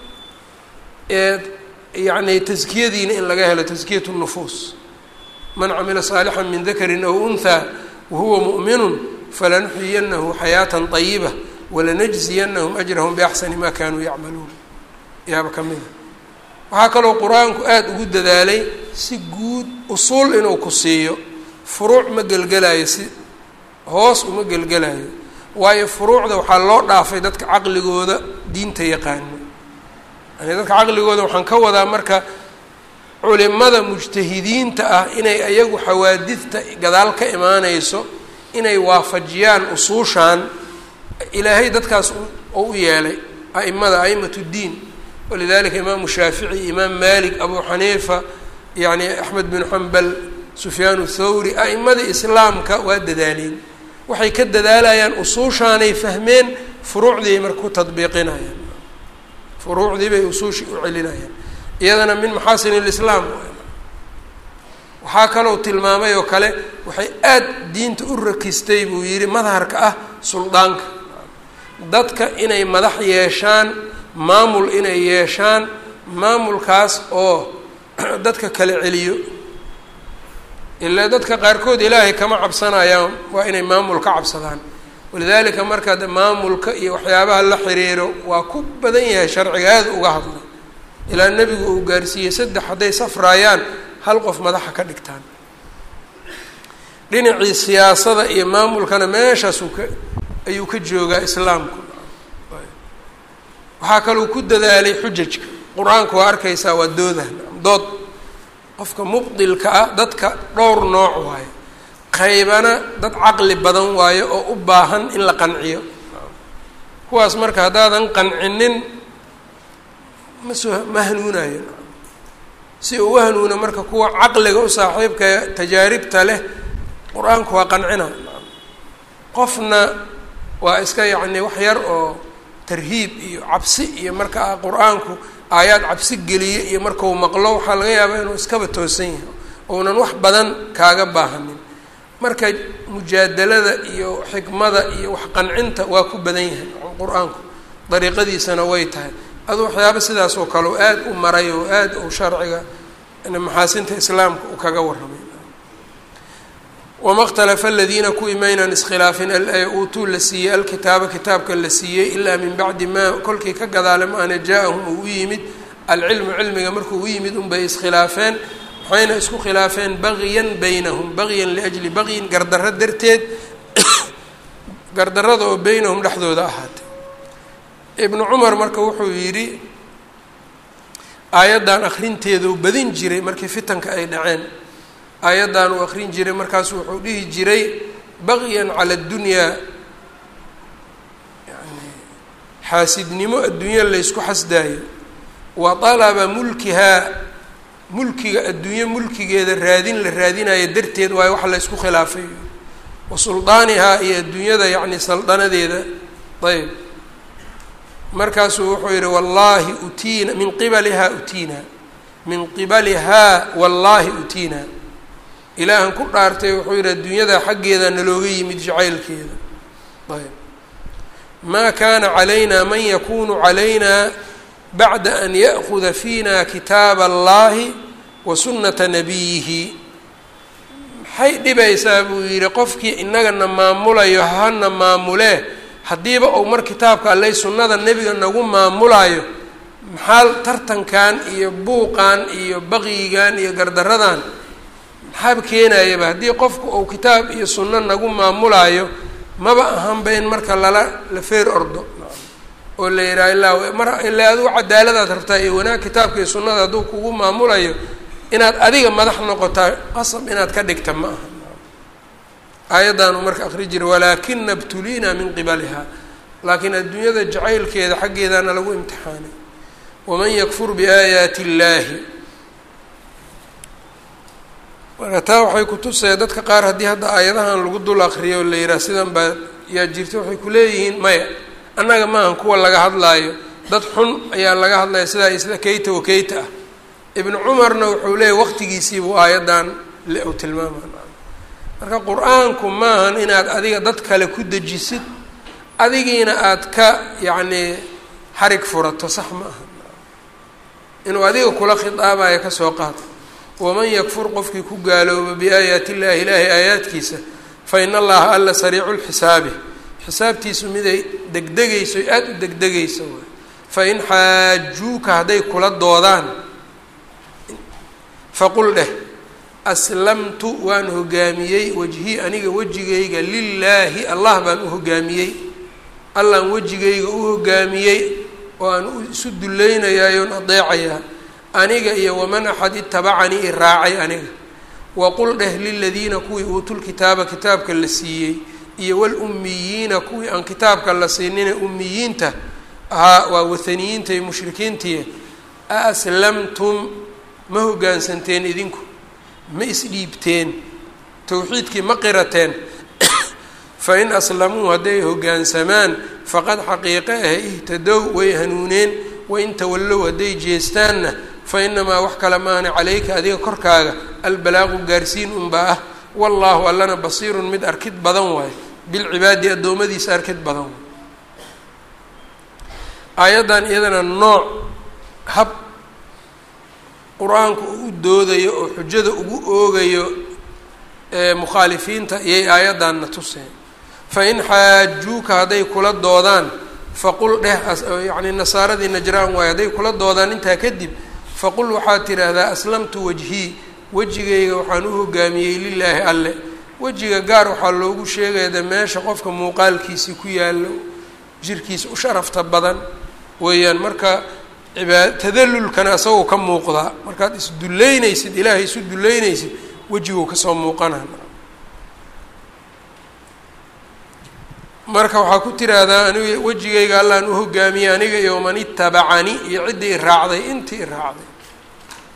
yacni taskiyadiina in laga helo taskiyat nufuus man camila saalixan min dakarin aw unthaa wahuwa mu'minun falanuxyiyanahu xayaatan طayiba walanajziyanahum ajrahum biaxsani ma kanuu yacmaluun yaaba ka mida waxaa kaloo qur-aanku aada ugu dadaalay si guud usuul inuu ku siiyo furuuc ma gelgelayo si hoos uma gelgelayo waayo furuucda waxaa loo dhaafay dadka caqligooda diinta yaqaano yani dadka caqligooda waxaan ka wadaa marka culimada mujtahidiinta ah inay ayagu xawaadidta gadaal ka imaaneyso inay waafajiyaan usuushan ilaahay dadkaas oo u yeelay a'imada a'imat ddiin walidalika imaamu shaafici imaam malik abu xaniifa yani axmed bin xambal sufyaan thawri a'imadii islaamka waa dadaaleen waxay ka dadaalayaan usuushaanay fahmeen furuucdiiay marka ku tadbiiqinayaan furuucdii bay usuushii u celinayaan iyadana min maxaasin lislaam waxaa kaloo tilmaamay oo kale waxay aad diinta u rakistay buu yidhi madharka ah suldaanka dadka inay madax yeeshaan maamul inay yeeshaan maamulkaas oo dadka kala celiyo ilaa dadka qaarkood ilaahay kama cabsanayaan waa inay maamul ka cabsadaan walidaalika marka de maamulka iyo waxyaabaha la xiriiro waa ku badan yahay sharciga aada uga hadlay ilaa nebigu uu gaarsiiyey saddex hadday safraayaan hal qof madaxa ka dhigtaan dhinacii siyaasada iyo maamulkana meeshaasuu ka ayuu ka joogaa islaamku waxaa kaluu ku dadaalay xujajka qur-aanku waa arkaysaa waa dooda dood qofka mubdilka ah dadka dhowr nooc waayo qaybana dad caqli badan waayo oo u baahan in la qanciyo kuwaas marka haddaadan qancinin ma soo ma hanuunayo si uu u hanuuno marka kuwa caqliga u saaxiibka tajaaribta leh qur-aanku waa qancina qofna waa iska yacni wax yar oo tarhiib iyo cabsi iyo marka qur-aanku aayaad cabsi geliye iyo markau maqlo waxaa laga yaabaa inuu iskaba toosan yahay ounan wax badan kaaga baahanin marka mujaadalada iyo xikmada iyo wax qancinta waa ku badan yahay qur-aanku dariiqadiisana way tahay adu waxyaaba sidaas oo kale oo aada u maray oo aada u sharciga maxaasinta islaamka uu kaga warramay wama اkhtalafa aladiina kuwii maynan iskhilaafin uutuu la siiyey alkitaaba kitaabka la siiyey ilaa min bacdi maa kolkii ka gadaale maana jaa-ahum uu u yimid alcilmu cilmiga markuu u yimid unbay iskhilaafeen waxayna isku khilaafeen bagyan baynahum bagyan liajli bagyin gardarro darteed gardarrada oo beynahum dhexdooda ahaatay ibnu cumar marka wuxuu yidhi aayaddan akrinteeduu badin jiray markii fitanka ay dhaceen aayaddan uu akrin jiray markaasu wuxuu dhihi jiray bagyan cala addunyaa yani xaasidnimo adduunya laysku xasdaayo wa dalaba mulkihaa mulkiga adduunye mulkigeeda raadin la raadinayo darteed waayo wax la ysku khilaafay wa suldaanihaa iyo adduunyada yacni saldanadeeda ayb markaasuu wuxuu yihi wallaahi utiina min qibalihaa utiina min qibalihaa wallaahi utiina ilaahan ku dhaartay wuxuu yihi adduunyada xaggeeda nalooga yimid jacaylkeeda ayb maa kaana calayna man yakunu calayna bacda an ya'kuda fiina kitaaba allahi wa sunnata nabiyihi maxay dhibaysaa buu yidhi qofkii inagana maamulayo hana maamulee haddiiba uu mar kitaabka alley sunnada nebiga nagu maamulayo maxaa tartankan iyo buuqan iyo baqyigan iyo gardaradan maxaaba keenayaba haddii qofku uu kitaab iyo sunno nagu maamulaayo maba ahanba in marka lala la feer ordo oo la yidhaha ilaa mar ilaa adigu cadaaladaad rabtaa iyo wanaag kitaabka iyo sunnada hadduu kugu maamulayo inaad adiga madax noqotaa qasab inaad ka dhigta ma aha aayaddan uu marka akri jiray walaakina btuliina min qibaliha laakiin adduunyada jacaylkeeda xaggeedana lagu imtixaanay waman yakfur biaayaati illaahi marka taa waxay kutusaya dadka qaar haddii hadda aayadahan lagu dul akriyo o la yidhaha sidan baa yaa jirta waxay kuleeyihiin maya annaga maahan kuwa laga hadlaayo dad xun ayaa laga hadlaya sidaa isla keyta wa keyta ah ibnu cumarna wuxuu leeyahy waqtigiisiibuu aayaddan u tilmaama marka qur-aanku maahan inaad adiga dad kale ku dejisid adigiina aada ka yacnii xarig furato sax ma aha inuu adiga kula khitaabayo kasoo qaado waman yakfur qofkii ku gaalooba biaayaati illaahi ilaahay aayaadkiisa fa in allaha alla sariicu lxisaabi xisaabtiisu miday degdegayso aada u degdegayso waay fa in xaajuuka hadday kula doodaan faqul dheh aslamtu waan hogaamiyey wajhii aniga wejigayga lilaahi allah baan u hogaamiyey allaan wejigayga u hogaamiyey oo aan isu dulleynayayoon adeecayaa aniga iyo waman axad itabacanii i raacay aniga waqul dheh liladiina kuwii uutulkitaaba kitaabka la siiyey iyo walummiyiina kuwii aan kitaabka la siinina ummiyiinta ahaa waa wathaniyiinta iyo mushrikiintii a aslamtum ma hoggaansanteen idinku ma isdhiibteen towxiidkii ma qirateen fa in aslamuu hadday hoggaansamaan faqad xaqiiqe ah ihtadow way hanuuneen wain tawallow hadday jeestaanna fa inamaa wax kale maana calayka adiga korkaaga albalaaqu gaarsiin unbaa ah wallaahu allana basiirun mid arkid badan waayo bilcibaadi addoommadiisa arkid badan waay aayaddan iyadana nooc hab qur-aanku uu u doodayo oo xujada ugu oogayo mukhaalifiinta iyay aayaddanna tuseen fa in xaajuuka hadday kula doodaan faqul dheh yacni nasaaradii najraan waayo hadday kula doodaan intaa kadib faqul waxaad tidhaahdaa aslamtu wajhii wejigayga waxaan u hogaamiyey lilaahi alle wejiga gaar waxaa loogu sheegaya de meesha qofka muuqaalkiisii ku yaallo jirkiisa u sharafta badan weeyaan marka ibaa tadallulkana isagoo ka muuqdaa markaad isdullaynaysid ilaahay isu dullaynaysid wejiguu kasoo muuqanaa marka waxaa ku tiraahdaa aniga wejigayga allaan u hogaamiyey aniga iyo man itabacani iyo ciddii i raacday intii i raacday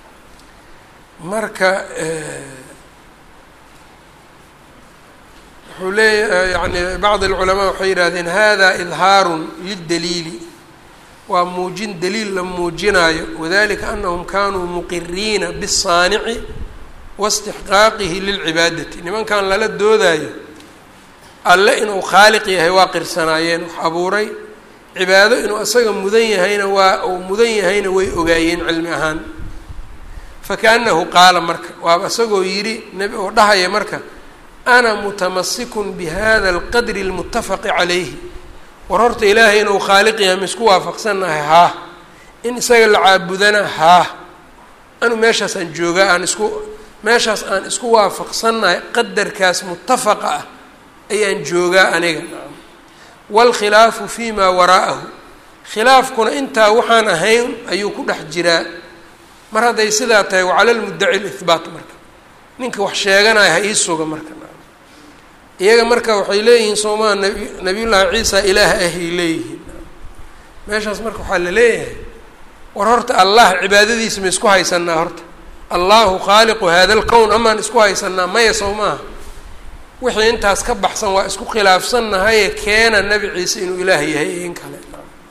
marka wuxuu leeya yani bacd alculamaa waxay yidhahdeen hada idhaarun lildaliili waa muujin daliil la muujinaayo wadalika anahum kanuu muqiriina bisaanici waistixqaaqihi lilcibaadati nimankan lala doodaayo alle inuu khaaliq yahay waa qirsanaayeen wax abuuray cibaado inuu isaga mudan yahayna waa uu mudan yahayna way ogaayeen cilmi ahaan fakaanahu qaala marka waaba isagoo yidhi nebi oo dhahaya marka ana mutamasikun bihada alqadri almutafaqi calayhi war horta ilaahay inuu khaaliq yahay ma isku waafaqsannahay haa in isaga la caabudana haa anu meeshaasaan joogaa aan isku meeshaas aan isku waafaqsannahay qadarkaas mutafaqa ah ayaan joogaa aniga waalkhilaafu fii maa waraa'ahu khilaafkuna intaa waxaan ahayn ayuu ku dhex jiraa mar hadday sidaa tahay wacala lmuddaci lihbaat marka ninka wax sheeganaya ha ii suga marka iyaga marka waxay leeyihiin soomaa nabi nabiyullaahi ciisa ilaah ahay leeyihiin meeshaas marka waxaa la leeyahay war horta allah cibaadadiisa ma isku haysanaa horta allahu khaaliqu hada lkown amaan isku haysanaa maya soo maaha wixii intaas ka baxsan waa isku khilaafsannahaye keena nebi ciise inuu ilaah yahay in kale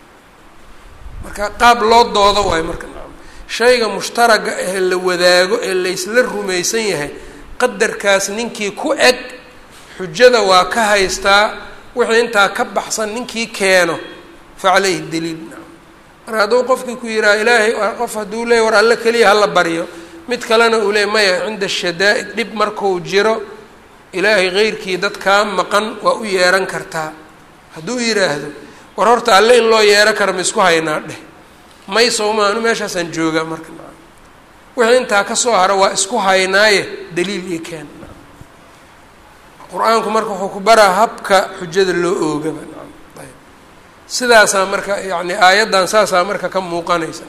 marka qaab loo doodo waayo marka shayga mushtaraga ee la wadaago ee laysla rumaysan yahay qadarkaas ninkii ku eg xujada waa ka haystaa wixii intaa ka baxsan ninkii keeno fa caleyhi daliil marka hadduu qofkii ku yidhaha ilaahay qof hadduu leeyay war alle keliya hala baryo mid kalena uu leey maya cinda shadaa'id dhib markuu jiro ilaahay keyrkii dad kaa maqan waa u yeeran kartaa hadduu yidhaahdo war horta alle in loo yeero kara ma isku haynaa dheh may sowma anu meeshaasaan joogaa marka wixii intaa kasoo hara waa isku haynaaye daliil io keen qur-aanku marka wuxuu ku baraa habka xujada loo oogaba ayb sidaasaa marka yani aayaddan saasaa marka ka muuqanaysa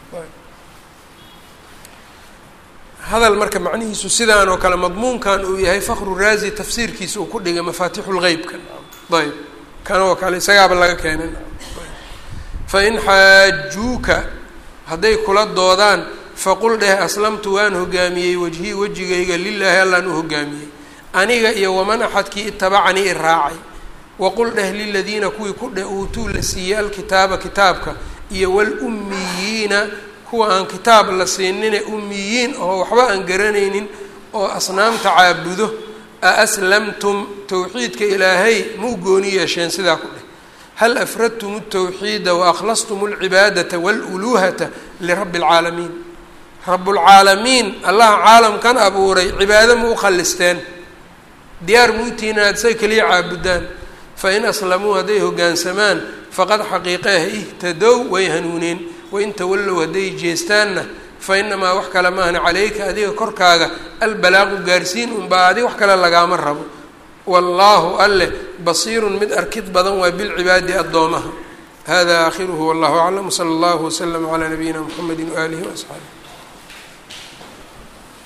hadal marka macnihiisu sidaan oo kale madmuunkan uu yahay fakru raazi tafsiirkiisa uu ku dhigay mafaatixu lgeybka ayb kan oo kale isagaaba laga keenay fain xaajuuka hadday kula doodaan faqul dheh aslamtu waan hogaamiyey wajhii wejigayga lilaahi allaan u hogaamiyey aniga iyo waman axadkii itabacanii i raacay waqul dheh liladiina kuwii ku dheh uutuu la siiyey alkitaaba kitaabka iyo walummiyiina kuwa aan kitaab la siinine ummiyiin oo waxba aan garanaynin oo asnaamta caabudo a aslamtum towxiidka ilaahay ma u gooni yeesheen sidaa ku dheh hal afradtum الtawxiida waaklastum اlcibaadaةa wاluluuhata lirabi اlcaalamiin rabulcaalamiin allaha caalamkan abuuray cibaado ma u khalisteen diyaar muutiina aad say keliya caabudaan fain aslamuu hadday hoggaansamaan faqad xaqiiqeeh ihtadow way hanuuneen wain tawallow hadday jeestaanna fa inamaa wax kale maahna calayka adiga korkaaga albalaaqu gaarsiin unbaa adig wax kale lagaama rabo wallaahu alleh basiirun mid arkid badan waa bilcibaadi addoomaha hada aakhiruhu wallahu aclam wsala allahu waslama calaa nabiyina mxamedi waaalihi waasxaabi